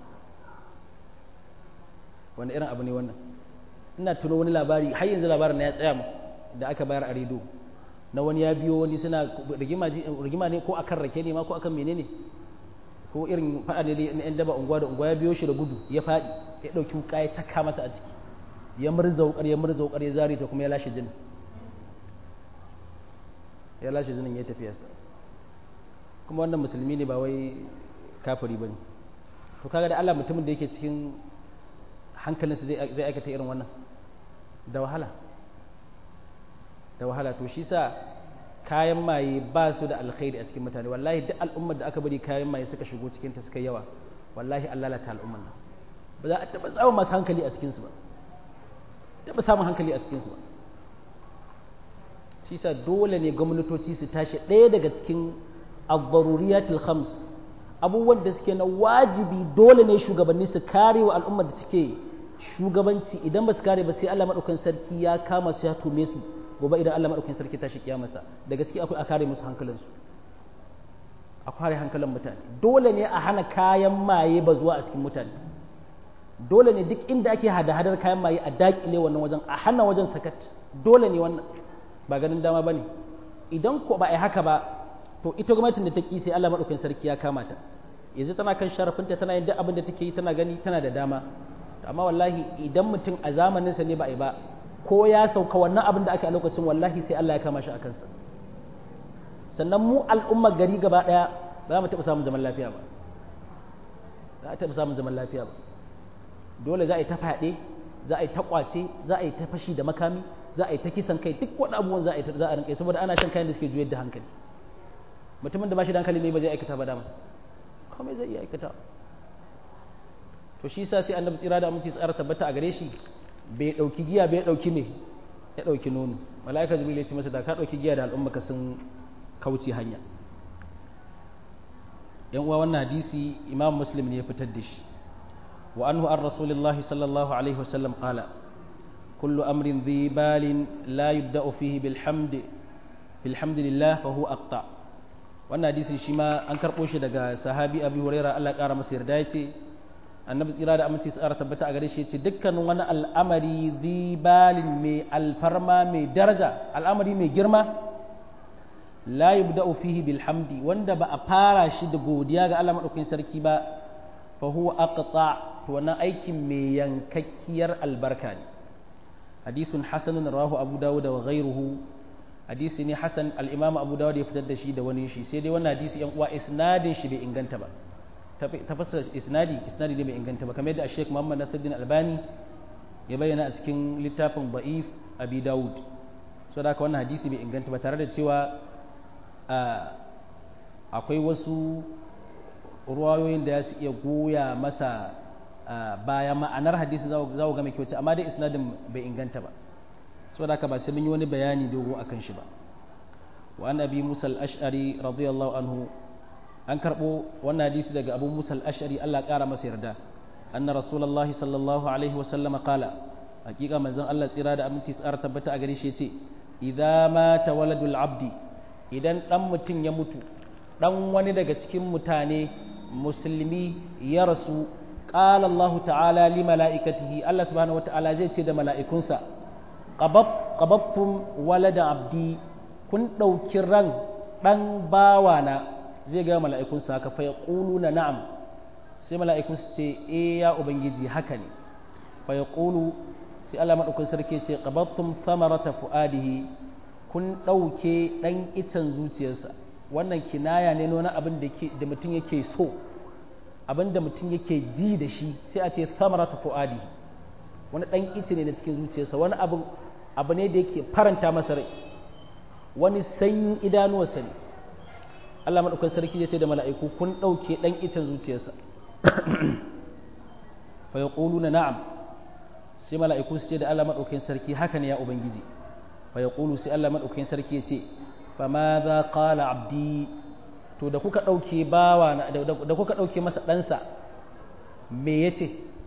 wani irin abu ne wannan ina tuno wani labari har yanzu labarin na ya tsaya mu da aka bayar a rediyo na wani ya biyo wani suna rigima ne ko akan rake ne ma ko akan menene ko irin faɗa ne na 'yan daba unguwa da unguwa ya biyo shi da gudu ya faɗi ya ɗauki wuka ya caka masa a ciki ya murza wukar ya murza wukar ya zare ta kuma ya lashe jinin ya lashe jinin ya tafi yasa kuma wannan musulmi ne ba wai kafiri ba ne to kaga da Allah mutumin da yake cikin hankalinsa zai aikata irin wannan da wahala da wahala to shi sa kayan maye ba su da alkhairi a cikin mutane wallahi duk al'ummar da aka bari kayan maye suka shigo cikin ta suka yawa wallahi Allah lalata al'ummar nan ba za a taɓa samun masu hankali a cikinsu ba taɓa samun hankali a cikinsu ba shi sa dole ne gwamnatoci su tashi ɗaya daga cikin abbaruriyatul khams abubuwan da suke na wajibi dole ne shugabanni su kare wa al'ummar da suke shugabanci idan ba su kare ba sai Allah maɗaukan sarki ya kama su ya tome su gobe idan Allah maɗaukin sarki tashi kiyamarsa daga ciki akwai a kare musu hankalinsu a kare hankalin mutane dole ne a hana kayan maye ba zuwa a cikin mutane dole ne duk inda ake hada-hadar kayan maye a dakile wannan wajen a hana wajen sakat dole ne wannan ba ganin dama ba ne idan ko ba a yi haka ba to ita gwamnatin da ta ki sai Allah maɗaukin sarki ya kama ta yanzu tana kan sharafinta tana yin duk abin da take yi tana gani tana da dama amma wallahi idan mutum a zamaninsa ne ba a yi ba ko ya sauka wannan abin da ake a lokacin wallahi sai Allah ya kama shi a kansa sannan mu al'ummar gari gaba ɗaya ba za mu taɓa samun zaman lafiya ba za a taɓa samun zaman lafiya ba dole za a yi ta faɗe za a yi ta ƙwace za a yi ta fashi da makami za a yi ta kisan kai duk wani abubuwan za a yi za a rinƙa saboda ana shan kayan da suke juyar da hankali mutumin da ba shi da hankali ne ba zai aikata ba dama komai zai iya aikata to shi sa sai annabi tsira da aminci tsara tabbata a gare shi bai ɗauki giya bai ɗauki me ya ɗauki nono mala'ika jibril ya ce masa da ka ɗauki giya da al'umma ka sun kauce hanya yan uwa wannan hadisi imam muslim ne ya fitar da shi wa anhu an rasulillahi sallallahu alaihi wasallam qala kullu amrin dhi balin la yubda'u fihi bilhamd bilhamdillah fa huwa aqta wannan hadisi shi ma an karɓo shi daga sahabi abi huraira Allah ya ƙara masa yarda ya ce annabi tsira da aminci tsara tabbata a gare shi ce dukkanin wani al'amari zibalin mai alfarma mai daraja al'amari mai girma la yubda'u fihi bilhamdi wanda ba a fara shi da godiya ga Allah madaukakin sarki ba fa huwa aqta to wannan aikin mai yankakkiyar albarka ne hadisun hasanun rawahu abu dawud wa ghayruhu hadisi ne hasan al-imam abu dawud ya fitar da shi da wani shi sai dai wannan hadisi yan uwa isnadin shi bai inganta ba tafassara isnadi isnadi ne bai inganta ba kamar yadda Sheikh Muhammad Nasiruddin Albani ya bayyana a cikin littafin Ba'if Abi Dawud so da wannan hadisi bai inganta ba tare da cewa akwai wasu ruwayoyin da ya su iya goya masa baya ma'anar hadisi za ku ga mai kyauci amma dai isnadin bai inganta ba saboda haka ba sai mun yi wani bayani dogo akan shi ba wa an abi musa al-ash'ari radiyallahu anhu an karbo wannan hadisi daga abu musa al-ash'ari Allah kara masa yarda anna rasulullahi sallallahu alaihi wa sallam qala hakika manzon Allah tsira da aminci tsara tabbata a gare shi yace idza mata waladul abdi idan dan mutum ya mutu dan wani daga cikin mutane musulmi ya rasu qala Allah ta'ala li mala'ikatihi Allah subhanahu wa ta'ala zai ce da mala'ikunsa qababtum walada abdi kun ɗauki ran ɗan bawana zai ga mala'ikunsa haka fa na na'am sai mala'ikun su ce e ya ubangiji haka ne fa yaqulu sai Allah madaukakin sarki ce qabattum thamarata fuadihi kun ɗauke ɗan icen zuciyarsa wannan kinaya ne nuna abin da mutum yake so abin da mutum yake ji da shi sai a ce thamarata fuadihi wani ɗan ice ne na cikin zuciyarsa wani abu abu ne da yake faranta masa rai wani sanyin idanuwarsa ne Allah maɗaukan sarki ya ce da mala'iku kun ɗauke ɗan icen zuciyarsa fa ya na na'am sai mala'iku su ce da Allah maɗaukan sarki haka ne ya Ubangiji fa ya sai Allah maɗaukan sarki ya ce fa ma za ƙala abdi to da kuka ɗauke bawa da kuka ɗauke masa ɗansa me ya ce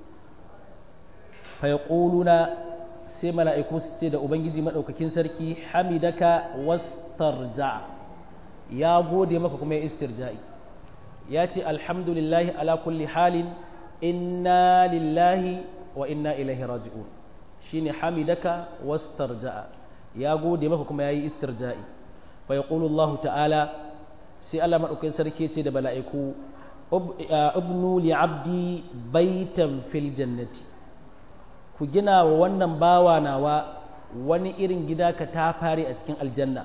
fa ya sai mala'iku su ce da Ubangiji maɗaukakin sarki hamidaka wastarja ya gode maka kuma ya istirja'i ya ce alhamdulillahi ala kulli halin inna lillahi wa inna ilaihi raji'un shine hamidaka wastarja'a ya gode maka kuma ya yi istirja'i fa ya Allah ta'ala sai Allah maɗaukakin sarki ce da mala'iku ibnu li abdi baitan fil jannati ku gina wa wannan bawa nawa wani irin gida ka ta fare a cikin aljanna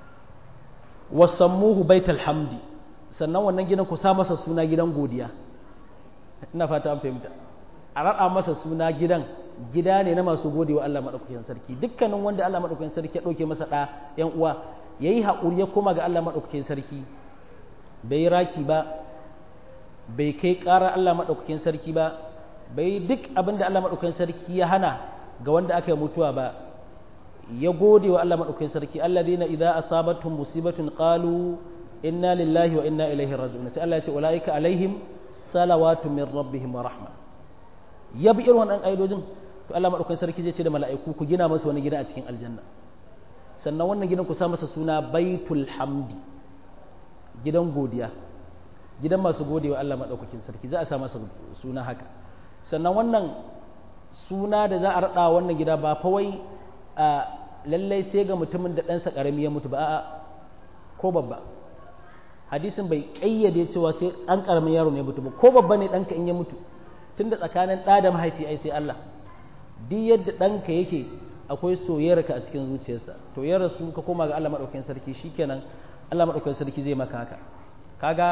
wasammuhu baital hamdi sannan wannan gidan ku sa masa suna gidan godiya ina fata an fahimta a raɗa masa suna gidan gida ne na masu gode wa Allah maɗaukakin sarki dukkanin wanda Allah maɗaukakin sarki ya ɗauke masa ɗa ‘yan uwa ya yi haƙuri ya koma ga Allah maɗaukakin sarki bai yi raki ba bai kai ƙarar Allah maɗaukakin sarki ba bai duk abin da Allah maɗaukakin sarki ya hana ga wanda aka yi mutuwa ba ya gode wa Allah maɗaukakin sarki alladhina idza asabatuhum musibatun qalu inna lillahi wa inna ilaihi raji'un sai Allah ya ce ulaika alaihim salawatu min rabbihim wa rahma ya bi irin wannan aidojin to Allah maɗaukakin sarki zai ce da mala'iku ku gina masa wani gida a cikin aljanna sannan wannan gidan ku sa masa suna baitul hamdi gidan godiya gidan masu gode wa Allah maɗaukakin sarki za a sa masa suna haka sannan wannan suna da za a raɗa wannan gida ba fa wai a lallai sai ga mutumin da ɗansa ƙarami ya mutu ba a'a ko babba hadisin bai ƙayyade cewa sai ɗan ƙaramin yaro ne mutu ba ko babba ne ɗanka in ya mutu tun da tsakanin ɗa da mahaifi ai sai Allah duk yadda ɗanka yake akwai soyayyarka a cikin zuciyarsa to ya rasu ka koma ga Allah maɗaukakin sarki shikenan Allah maɗaukakin sarki zai maka haka kaga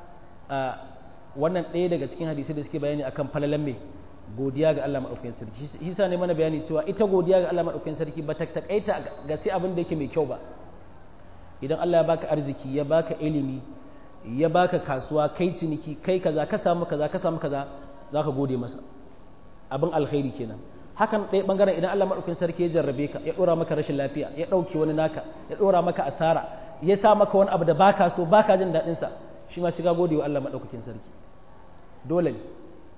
wannan ɗaya daga cikin hadisi da suke bayani akan falalan mai godiya ga Allah maɗaukakin sarki hisa ne mana bayani cewa ita godiya ga Allah maɗaukakin sarki ba ta takaita ga sai abin da yake mai kyau ba idan Allah ya baka arziki ya baka ilimi ya baka kasuwa kai ciniki kai kaza ka samu kaza ka samu kaza zaka gode masa abin alkhairi kenan hakan ɗaya bangaren idan Allah maɗaukakin sarki ya jarrabe ka ya ɗora maka rashin lafiya ya ɗauke wani naka ya ɗora maka asara ya sa maka wani abu da baka so baka jin daɗin sa shi ma shiga gode wa Allah maɗaukakin sarki dole ne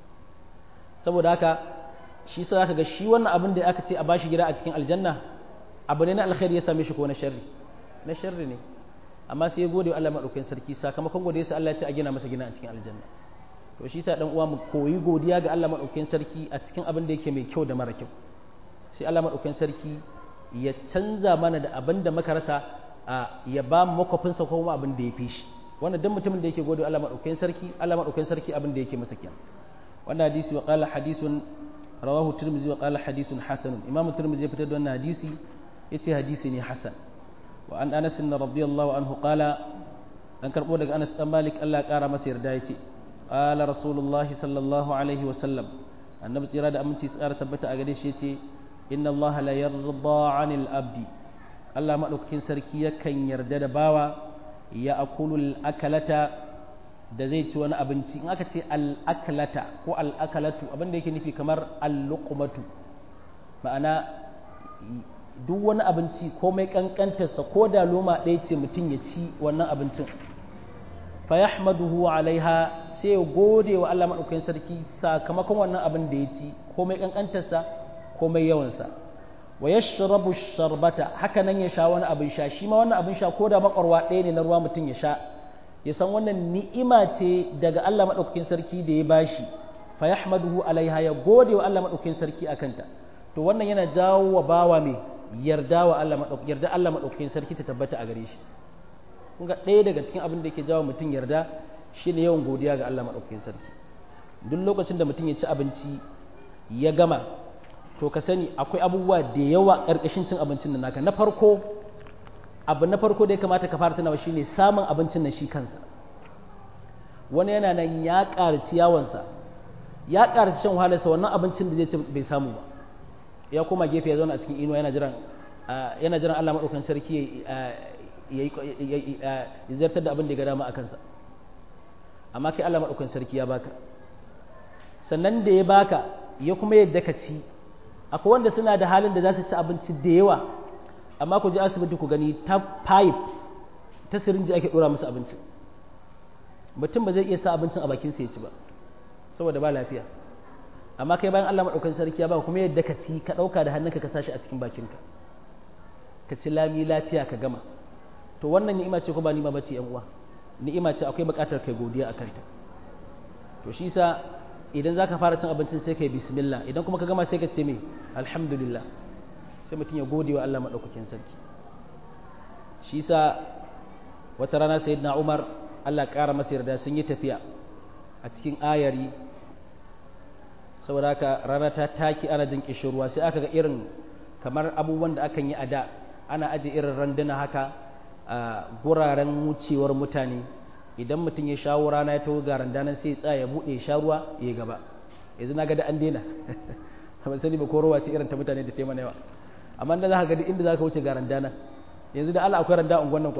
saboda haka shi sa zaka ga shi wannan abin da aka ce a bashi gida a cikin aljanna abu ne na alkhairi ya same shi ko na sharri na sharri ne amma sai ya gode wa Allah madaukakin sarki sakamakon gode sai Allah ya ce a gina masa gina a cikin aljanna to shi sa dan uwa mu koyi godiya ga Allah madaukakin sarki a cikin abin da yake mai kyau da mara kyau sai Allah madaukakin sarki ya canza mana da abin da muka rasa ya ba mu makwafinsa ko kuma abin da ya fi shi wannan duk mutumin da yake gode wa Allah madaukakin sarki Allah madaukakin sarki abin da yake masa kenan wannan hadisi wa qala hadithun rawahu tirmidhi wa qala hadithun hasan imamu tirmidhi ya fitar da wannan hadisi yace hadisi ne hasan wa an anas radiyallahu anhu qala an karbo daga anas dan malik Allah ya kara masa yarda yace qala rasulullahi sallallahu alaihi wa sallam annabi tsira da aminci tsara tabbata a gare shi yace inna Allah la yarda 'anil abdi Allah madaukakin sarki yakan yarda da bawa ya akulul akalata da zai ci wani abinci in aka ce al'akalata ko al'akalatu abin da yake nufi kamar al'uqmatu ma'ana duk wani abinci komai kankantarsa ko da loma ɗaya ce mutum ya ci wannan abincin fa yahmaduhu alaiha sai ya gode wa Allah madaukakin sarki sakamakon wannan abin da ya ci komai kankantarsa komai yawansa wa yashrabu sharbata haka nan ya sha wani abin sha shi ma wannan abin sha ko da makwarwa ɗaya ne na ruwa mutum ya sha ya san wannan ni'ima ce daga Allah madaukakin sarki da ya bashi fa yahmaduhu alaiha ya gode wa Allah madaukakin sarki akanta to wannan yana jawo wa bawa mai yarda wa Allah madaukakin yarda Allah madaukakin sarki ta tabbata a gare shi kun ga ɗaya daga cikin abin da yake jawo mutum yarda shine yawan godiya ga Allah madaukakin sarki duk lokacin da mutum ya ci abinci ya gama to ka sani akwai abubuwa da yawa ƙarƙashin cin abincin nan naka na farko abu na farko da ya kamata ka fara tunawa shine samun abincin nan shi kansa wani yana nan ya ƙarci yawansa ya ƙarci shan wahalarsa wannan abincin da zai ci bai samu ba ya koma gefe ya zauna a cikin inuwa yana jiran yana jiran Allah madaukakin sarki ya zartar da abin da ya ga dama a kansa amma kai Allah madaukakin sarki ya baka sannan da ya baka ya kuma yadda ka ci akwai wanda suna da halin da za su ci abinci da yawa amma ku je asibiti ku gani ta pipe ta sirinji ake dora musu abinci mutum ba zai iya sa abincin a bakinsa ya ci ba saboda ba lafiya amma kai bayan Allah maɗaukan sarki ya ba kuma yadda ka ci ka ɗauka da hannunka ka sashi a cikin bakinka ka ci lami lafiya ka gama to wannan ni'ima ce ko ba ni'ima bace yan uwa ni'ima ce akwai buƙatar kai godiya a kanta to shi sa idan zaka fara cin abincin sai kai bismillah idan kuma ka gama sai ka ce me alhamdulillah sai mutum ya gode wa Allah maɗaukakin sarki shi sa wata rana sayyidina Umar Allah ƙara masa yarda sun yi tafiya a cikin ayari saboda haka rana ta taki ana jin kishirwa sai aka ga irin kamar abubuwan da akan yi a da ana aje irin randuna haka a guraren wucewar mutane idan mutum ya shawo rana ya taho ga randanan sai ya tsaya ya buɗe ya sha ruwa ya gaba yanzu na ga da an daina ban sani ba ko ruwa ce irin ta mutane da taimana yawa amma da za ka ga inda za ka wuce ga randana yanzu da Allah akwai randa unguwan nan kuwa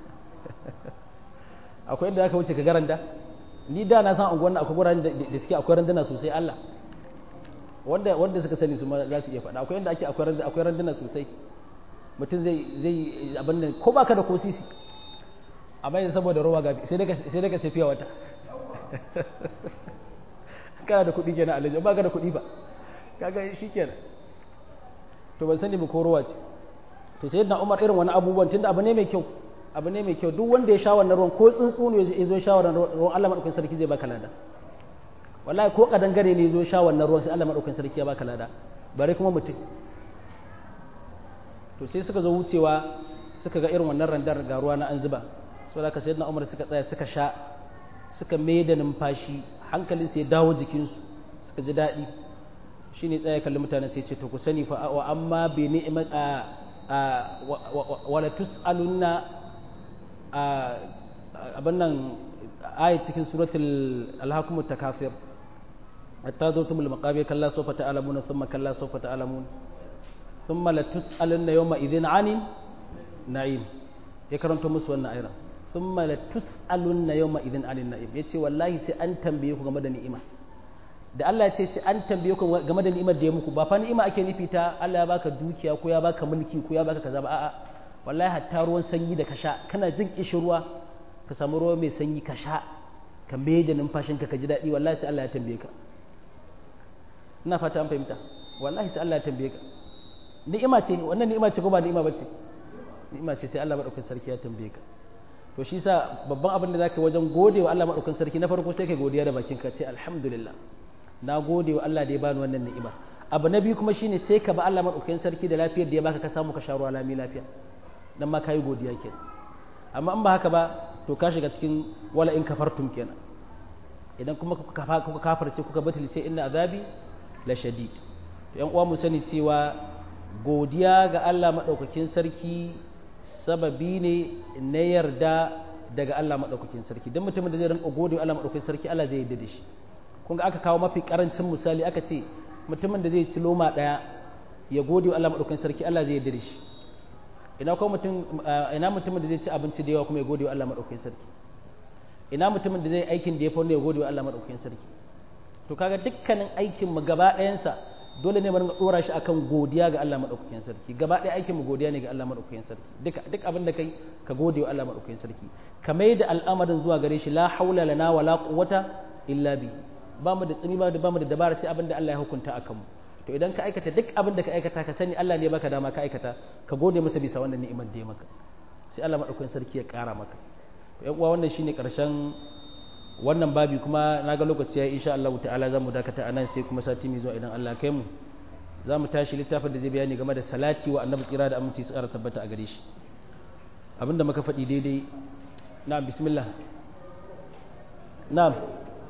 akwai inda za ka wuce ka ga randa ni da na san unguwan nan akwai guraren da suke akwai randuna sosai Allah wanda wanda suka sani su ma za su iya faɗa akwai inda ake akwai randuna sosai mutum zai zai abin nan ko baka da ko sisi amma yanzu saboda ruwa gafi sai daga sai daga safiya wata kana da kuɗi kenan alaji ba ka da kuɗi ba kaga shikenan to ban sani ba ko ruwa ce to sai na Umar irin wani abubuwan tunda abu ne mai kyau abu ne mai kyau duk wanda ya sha wannan ruwan ko tsuntsu ne ya zo sha wannan ruwan Allah madaukakin sarki zai baka lada wallahi ko kadangare ne ya zo sha wannan ruwan sai Allah madaukakin sarki ya baka lada bare kuma mutum to sai suka zo wucewa suka ga irin wannan randar ga ruwa na an zuba saboda haka sayyidina Umar suka tsaya suka sha suka mai da numfashi hankalin sai ya dawo jikinsu suka ji daɗi shine tsaya kalli mutane sai ce to ku sani fa wa amma bi ni'mat a wala tus'alunna abin nan ayat cikin suratul alhakumut takafir hatta zurtumul maqabir kalla sawfa ta'lamun thumma kalla sawfa ta'lamun thumma la tus'alunna yawma idhin 'anil na'im ya karanto musu wannan ayar thumma la tus'alunna yawma idhin 'anil na'im yace wallahi sai an tambaye ku game da ni'ima da Allah ya ce sai an tambaye ku game da ni'imar da ya muku ba fa ni'ima ake nufi ta Allah ya baka dukiya ko ya baka mulki ko ya baka kaza ba a'a wallahi hatta ruwan sanyi da ka sha kana jin kishirwa ka samu ruwa mai sanyi ka sha ka mai da numfashinka ka ji daɗi wallahi sai Allah ya tambaye ka ina fata an fahimta wallahi sai Allah ya tambaye ka ni'ima ce wannan ni'ima ce ko ba ni'ima bace ni'ima ce sai Allah madaukakin sarki ya tambaye ka to shi sa babban abin da zaka wajen gode wa Allah madaukakin sarki na farko sai ka godiya da bakinka ce alhamdulillah na gode wa Allah da ya bani wannan ni'ima abu na biyu kuma shine sai ka ba Allah madaukakin sarki da lafiyar da ya baka ka samu ka sha ruwa lami lafiya dan ma kai godiya kenan amma in ba haka ba to ka shiga cikin wala in kafartum kenan idan kuma kuka kafarce kuka batulce inna azabi la shadid to yan uwa mu sani cewa godiya ga Allah madaukakin sarki sababi ne na yarda daga Allah madaukakin sarki dan mutumin da zai rinka gode wa Allah madaukakin sarki Allah zai yarda da shi kun ga aka kawo mafi karancin misali aka ce mutumin da zai ci loma daya ya gode wa Allah madaukakin sarki Allah zai yarda da shi ina ko mutum ina mutumin da zai ci abinci da yawa kuma ya gode wa Allah madaukakin sarki ina mutumin da zai aikin da ya fa ya gode wa Allah madaukakin sarki to kaga dukkanin aikin mu gaba ɗayansa dole ne mu ringa dora shi akan godiya ga Allah madaukakin sarki gaba ɗaya aikin mu godiya ne ga Allah madaukakin sarki duka duk abin da kai ka gode wa Allah madaukakin sarki ka mai da al'amarin zuwa gare shi la haula lana wala quwwata illa bi ba mu da tsini ba ba mu da dabara sai abin da Allah ya hukunta akan mu to idan ka aikata duk abin da ka aikata ka sani Allah ne baka dama ka aikata ka gode masa bisa wannan ni'imar da ya maka sai Allah madaukakin sarki ya ƙara maka to ƴan uwa wannan shine ƙarshen wannan babi kuma na ga lokaci ya insha Allah ta'ala za mu dakata anan sai kuma sati mai zuwa idan Allah kai mu za mu tashi littafin da zai bayani game da salati wa annabi tsira da aminci su ƙara tabbata a gare shi abinda muka faɗi daidai na'am bismillah na'am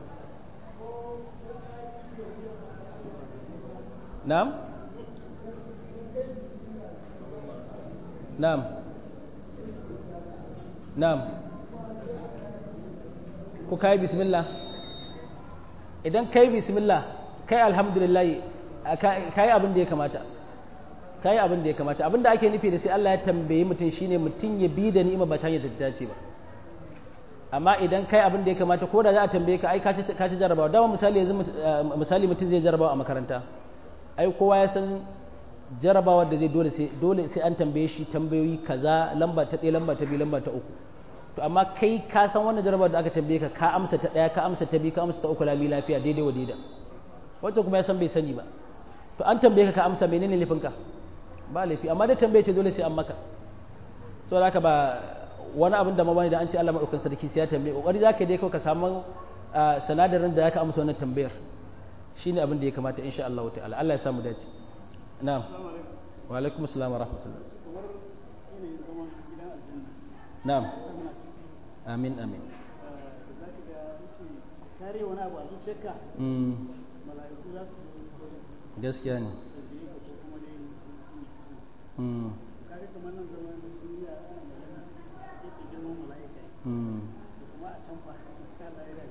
na'am na'am na'am ko kai bismillah idan kai bismillah kai alhamdulillah kai abin da ya kamata kai abin da ya kamata abin da ake nufi da sai Allah ya tambaye mutum shine mutum ya bi da ni'ima ba ta hanyar da dace ba amma idan kai abin da ya kamata ko da za a tambaye ka ai ka ci jarabawa dama misali yanzu misali mutum zai jarabawa a makaranta ai kowa ya san jarabawar da zai dole sai dole sai an tambaye shi tambayoyi kaza lamba ta ɗaya lamba ta biyu lamba ta uku to amma kai ka san wannan jarabawar da aka tambaye ka ka amsa ta ɗaya ka amsa ta biyu ka amsa ta uku lami lafiya daidai wa daida wancan kuma ya san bai sani ba to an tambaye ka ka amsa menene laifinka ba laifi amma da tambaye ce dole sai an maka saboda haka ba wani abin da mabani da an ce Allah madaukakin sarki sai ya tambaye kokari zaka dai kawai ka samu sanadarin da zaka amsa wannan tambayar shine abin da ya kamata insha Allah ta'ala Allah ya samu dace na'am wa alaikum assalam wa rahmatullah na'am amin amin kare wani abu a zuciyarka mala'iku za su gaskiya ne kare kamar nan zaman duniya ana magana yake girman mala'ika kuma a can fa Allah ya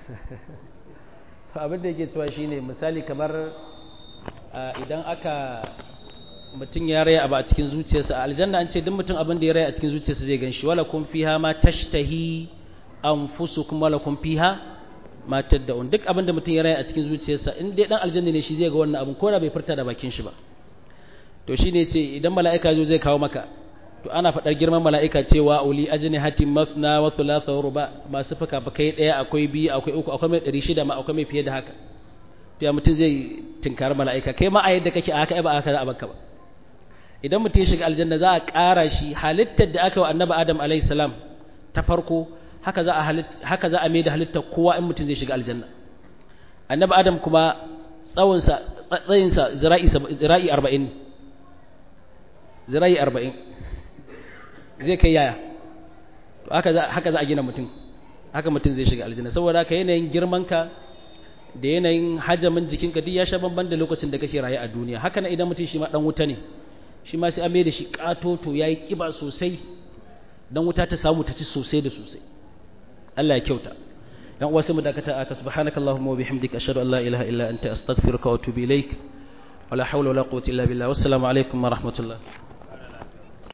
to abin da yake cewa shine misali kamar idan aka mutum ya raya abu a cikin zuciyarsa a aljanna an ce duk mutum abin da ya raya a cikin zuciyarsa zai ganshi wala kun fiha ma tashtahi anfusukum wala kun fiha ma tad'un duk abin da mutum ya raya a cikin zuciyarsa in dai dan aljanna ne shi zai ga wannan abin ko da bai furta da bakin shi ba to shine ce idan mala'ika zo zai kawo maka to ana faɗar girman mala'ika cewa uli ajini hatin mafna wa thulatha wa ruba masu fuka fukai ɗaya akwai biyu akwai uku akwai mai ɗari shida ma akwai mai fiye da haka to ya mutum zai tinkari mala'ika kai ma a yadda kake a haka ba a haka za a baka ba idan mutum ya shiga aljanna za a ƙara shi halittar da aka wa annabi adam alayhi salam ta farko haka za a haka za a mai da halittar kowa in mutum zai shiga aljanna annabi adam kuma tsawonsa tsayinsa zira'i zira'i arba'in zira'i arba'in zai kai yaya to haka za haka za a gina mutum haka mutum zai shiga aljanna saboda haka yanayin girmanka da yanayin hajamin jikinka duk ya sha bamban da lokacin da kake raye a duniya haka na idan mutum shi ma dan wuta ne shi ma sai an da shi katoto yayi kiba sosai dan wuta ta samu ta ci sosai da sosai Allah ya kyauta dan uwa sai mu dakata aka subhanakallahumma wa bihamdika ashhadu an la ilaha illa anta astaghfiruka wa atubu ilaik wala hawla wala quwwata illa billah wassalamu alaikum wa rahmatullah